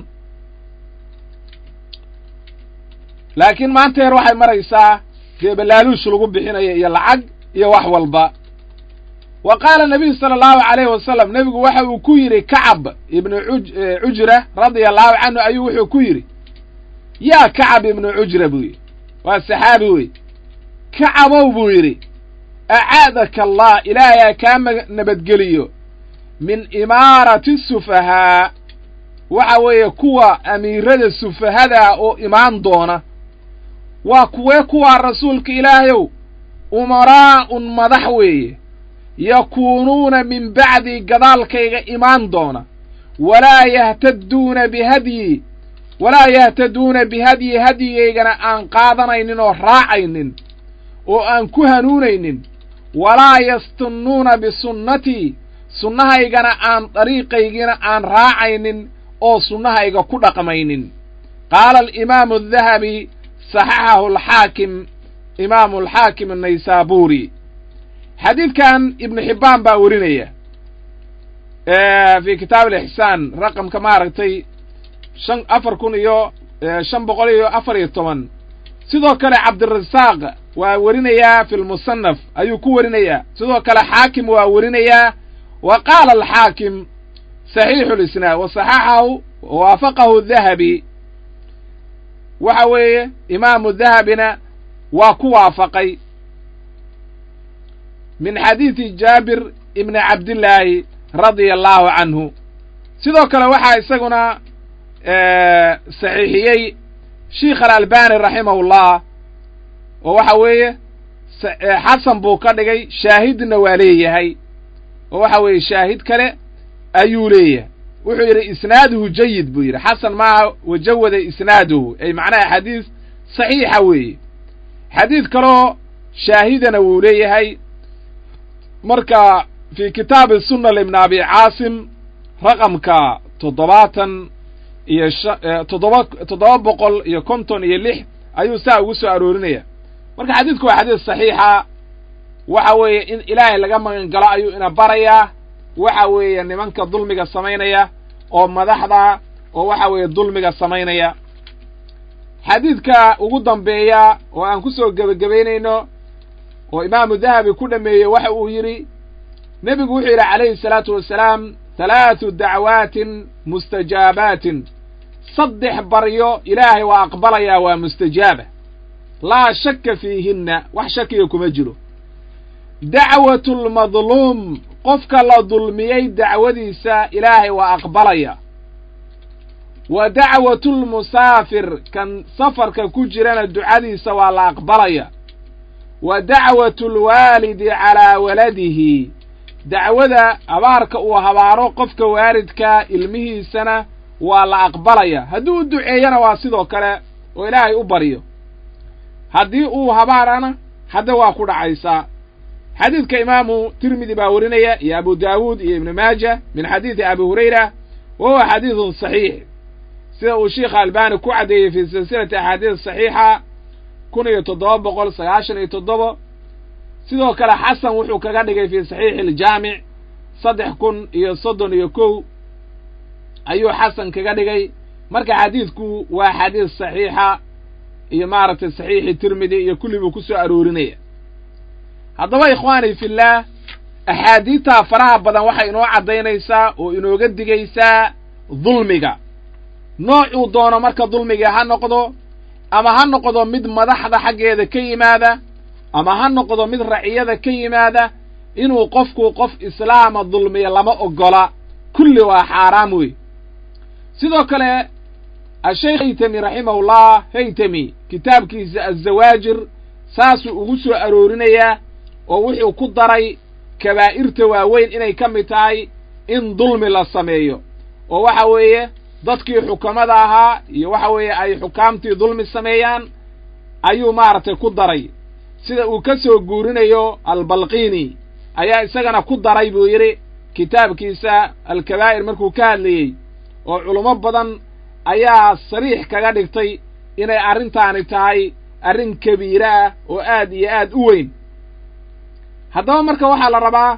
laakiin maanta heer waxay maraysaa geebalaaluush lagu bixinayo iyo lacag iyo wax walba wa qaala nabiyu sala allahu calayhi wasalam nebigu waxa uu ku yidhi kacab ibnu cujra radia allahu canhu ayuu wuxuu ku yidhi yaa kacab ibnu cujra buu yidhi waa saxaabi wey kacabow buu yidhi acaadaka allah ilaahay kaa nabadgeliyo min imaarati sufahaa waxa weeye kuwa amiirada sufahadaa oo imaan doona waa kuwee kuwaa rasuulka ilaahayow umaraa'un madax weeye yakuunuuna min bacdii gadaalkayga imaan doona walaa yahtaduuna bihadyi walaa yahtaduuna bihadyi hadyigaygana aan qaadanaynin oo raacaynin oo aan ku hanuunaynin walaa yastunnuuna bisunnatii sunnahaygana aan dariiqaygina aan raacaynin oo sunnahayga ku dhaqmaynin qaala alimaamu adahabi saxaxahu alxaakim imaamu alxaakim annaysaabuuri xadiidkan ibnu xibbaan baa werinaya fi kitaab alixsaan raqamka maaragtay shan afar kun iyo shan boqol iyo afar iyo toban sidoo kale cabdirasaaq waa werinayaa fi lmusanaf ayuu ku werinayaa sidoo kale xaakim waa werinayaa wa qaala alxaakim saxiixu lisnaad wa saxaxahu waafaqahu dahabi waxa weeye imaamu dahabina waa ku waafaqay min xadiidi jaabir ibni cabdillaahi radia allahu canhu sidoo kale waxaa isaguna saxiixiyey sheikh alalbani raximahullah oo waxa weeye xasan buu ka dhigay shaahidna waa leeyahay oo waxa weeye shaahid kale ayuu leeyahay wuxuu yidhi isnaaduhu jayid buu yidhi xasan maaha wajawada isnaaduhu ay macnaha xadiis saxiixa weeye xadiid kaloo shaahidana wuu leeyahay marka fi kitaabi sunna libni abi caasim raqamka toddobaatan iyo toddoba toddoba boqol iyo konton iyo lix ayuu saa ugu soo aroorinaya marka xadiidku waa xadiis saxiixa waxa weeye in ilaahay laga magan galo ayuu ina barayaa waxa weeye nimanka dulmiga samaynaya oo madaxda oo waxa weeye dulmiga samaynaya xadiidka ugu dambeeya oo aan ku soo gebagabaynayno oo imaamu dahabi ku dhameeyey waxa uu yidhi nebigu wuxuu yidhi calayhi salaatu wasalaam halaatu dacwaatin mustajaabaatin saddex baryo ilaahay waa aqbalayaa waa mustajaaba laa shakka fiihinna wax shakiga kuma jiro dacwatu lmadluum qofka la dulmiyey dacwadiisa ilaahay waa aqbalaya wa dacwatu lmusaafir kan safarka ku jirana ducadiisa waa la aqbalaya wa dacwatu lwaalidi calaa waladihi dacwada habaarka uu habaaro qofka waalidkaa ilmihiisana waa la aqbalaya haddii u duceeyana waa sidoo kale oo ilaahay u baryo haddii uu habaarana hadda waa ku dhacaysaa xadiidka imaamu tirmidi baa werinaya iyo abu daawuud iyo ibnu maaja min xadiidi abi hurayra wa huwa xadiidun saxiix sida uu sheikha albani ku caddeeyey fii silsilati axaadiis saxiixa kun iyo toddoba boqol sagaashan iyo toddoba sidoo kale xasan wuxuu kaga dhigay fii saxiixi aljaamic saddex kun iyo soddon iyo kow ayuu xasan kaga dhigay marka xadiidku waa xadiis saxiixa iyo maaragtay saxiixi tirmidi iyo kulli buu ku soo aroorinaya haddaba ikhwaani fillaah axaadiidtaa faraha badan waxay inoo caddaynaysaa oo inooga digaysaa dulmiga noocuu doono marka dulmiga ha noqdo ama ha noqdo mid madaxda xaggeeda ka yimaada ama ha noqdo mid raciyada ka yimaada inuu qofku qof islaama dulmiya lama oggola kulli waa xaaraam wey sidoo kale asheikh haytami raximahullah haytami kitaabkiisa azawaajir saasuu ugu soo aroorinayaa oo wuxuu ku daray kabaa'irta waaweyn inay ka mid tahay in dulmi la sameeyo oo waxa weeye dadkii xukamada ahaa iyo waxa weeye ay xukaamtii dulmi sameeyaan ayuu maaragtay ku daray sida uu ka soo guurinayo albalqiini ayaa isagana ku daray buu yidhi kitaabkiisa alkabaa'ir markuu ka hadlayey oo culummo badan ayaa sariix kaga dhigtay inay arrintaani tahay arrin kabiire ah oo aad iyo aad u weyn haddaba marka waxaa la rabaa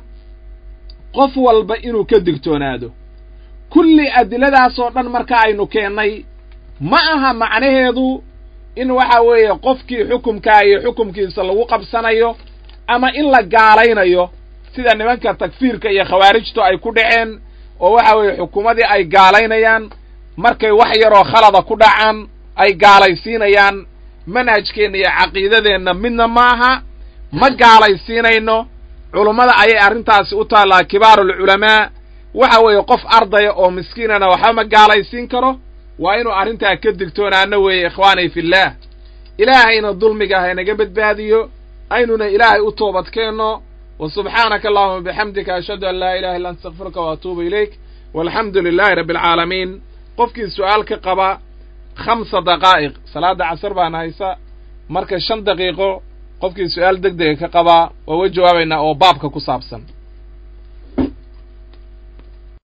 qof walba inuu ka digtoonaado kulli adiladaasoo dhan marka aynu keennay ma aha macnaheedu in waxa weeye qofkii xukumkaa iyo xukumkiisa lagu qabsanayo ama in la gaalaynayo sida nimanka takfiirka iyo khawaarijtu ay ku dhaceen oo waxa weeye xukuumadii ay gaalaynayaan markay wax yaroo khalada ku dhacaan ay gaalaysiinayaan manhajkeenna iyo caqiidadeenna midna ma aha ma gaalaysiinayno culummada ayay arrintaasi u taallaa kibaarulculamaa waxa weeye qof ardaya oo miskiinana waxba ma gaalaysiin karo waa inuu arrintaa ka digtoonaano weeye ikhwaani fillaah ilaahayna dulmiga haynaga badbaadiyo aynuna ilaahay u toobadkeenno wa subxaanaka allahuma bixamdika ashhadu an laa ilaha illa anta astakfiruka wa atuubu ilayk walxamdu lilaahi rabbi alcaalamiin qofkii su'aal ka qaba khamsa daqaa'iq salaadda casar baan haysa marka shan daqiiqo qofkii su'aal deg dega ka qabaa waa wa jawaabaynaa oo baabka ku saabsan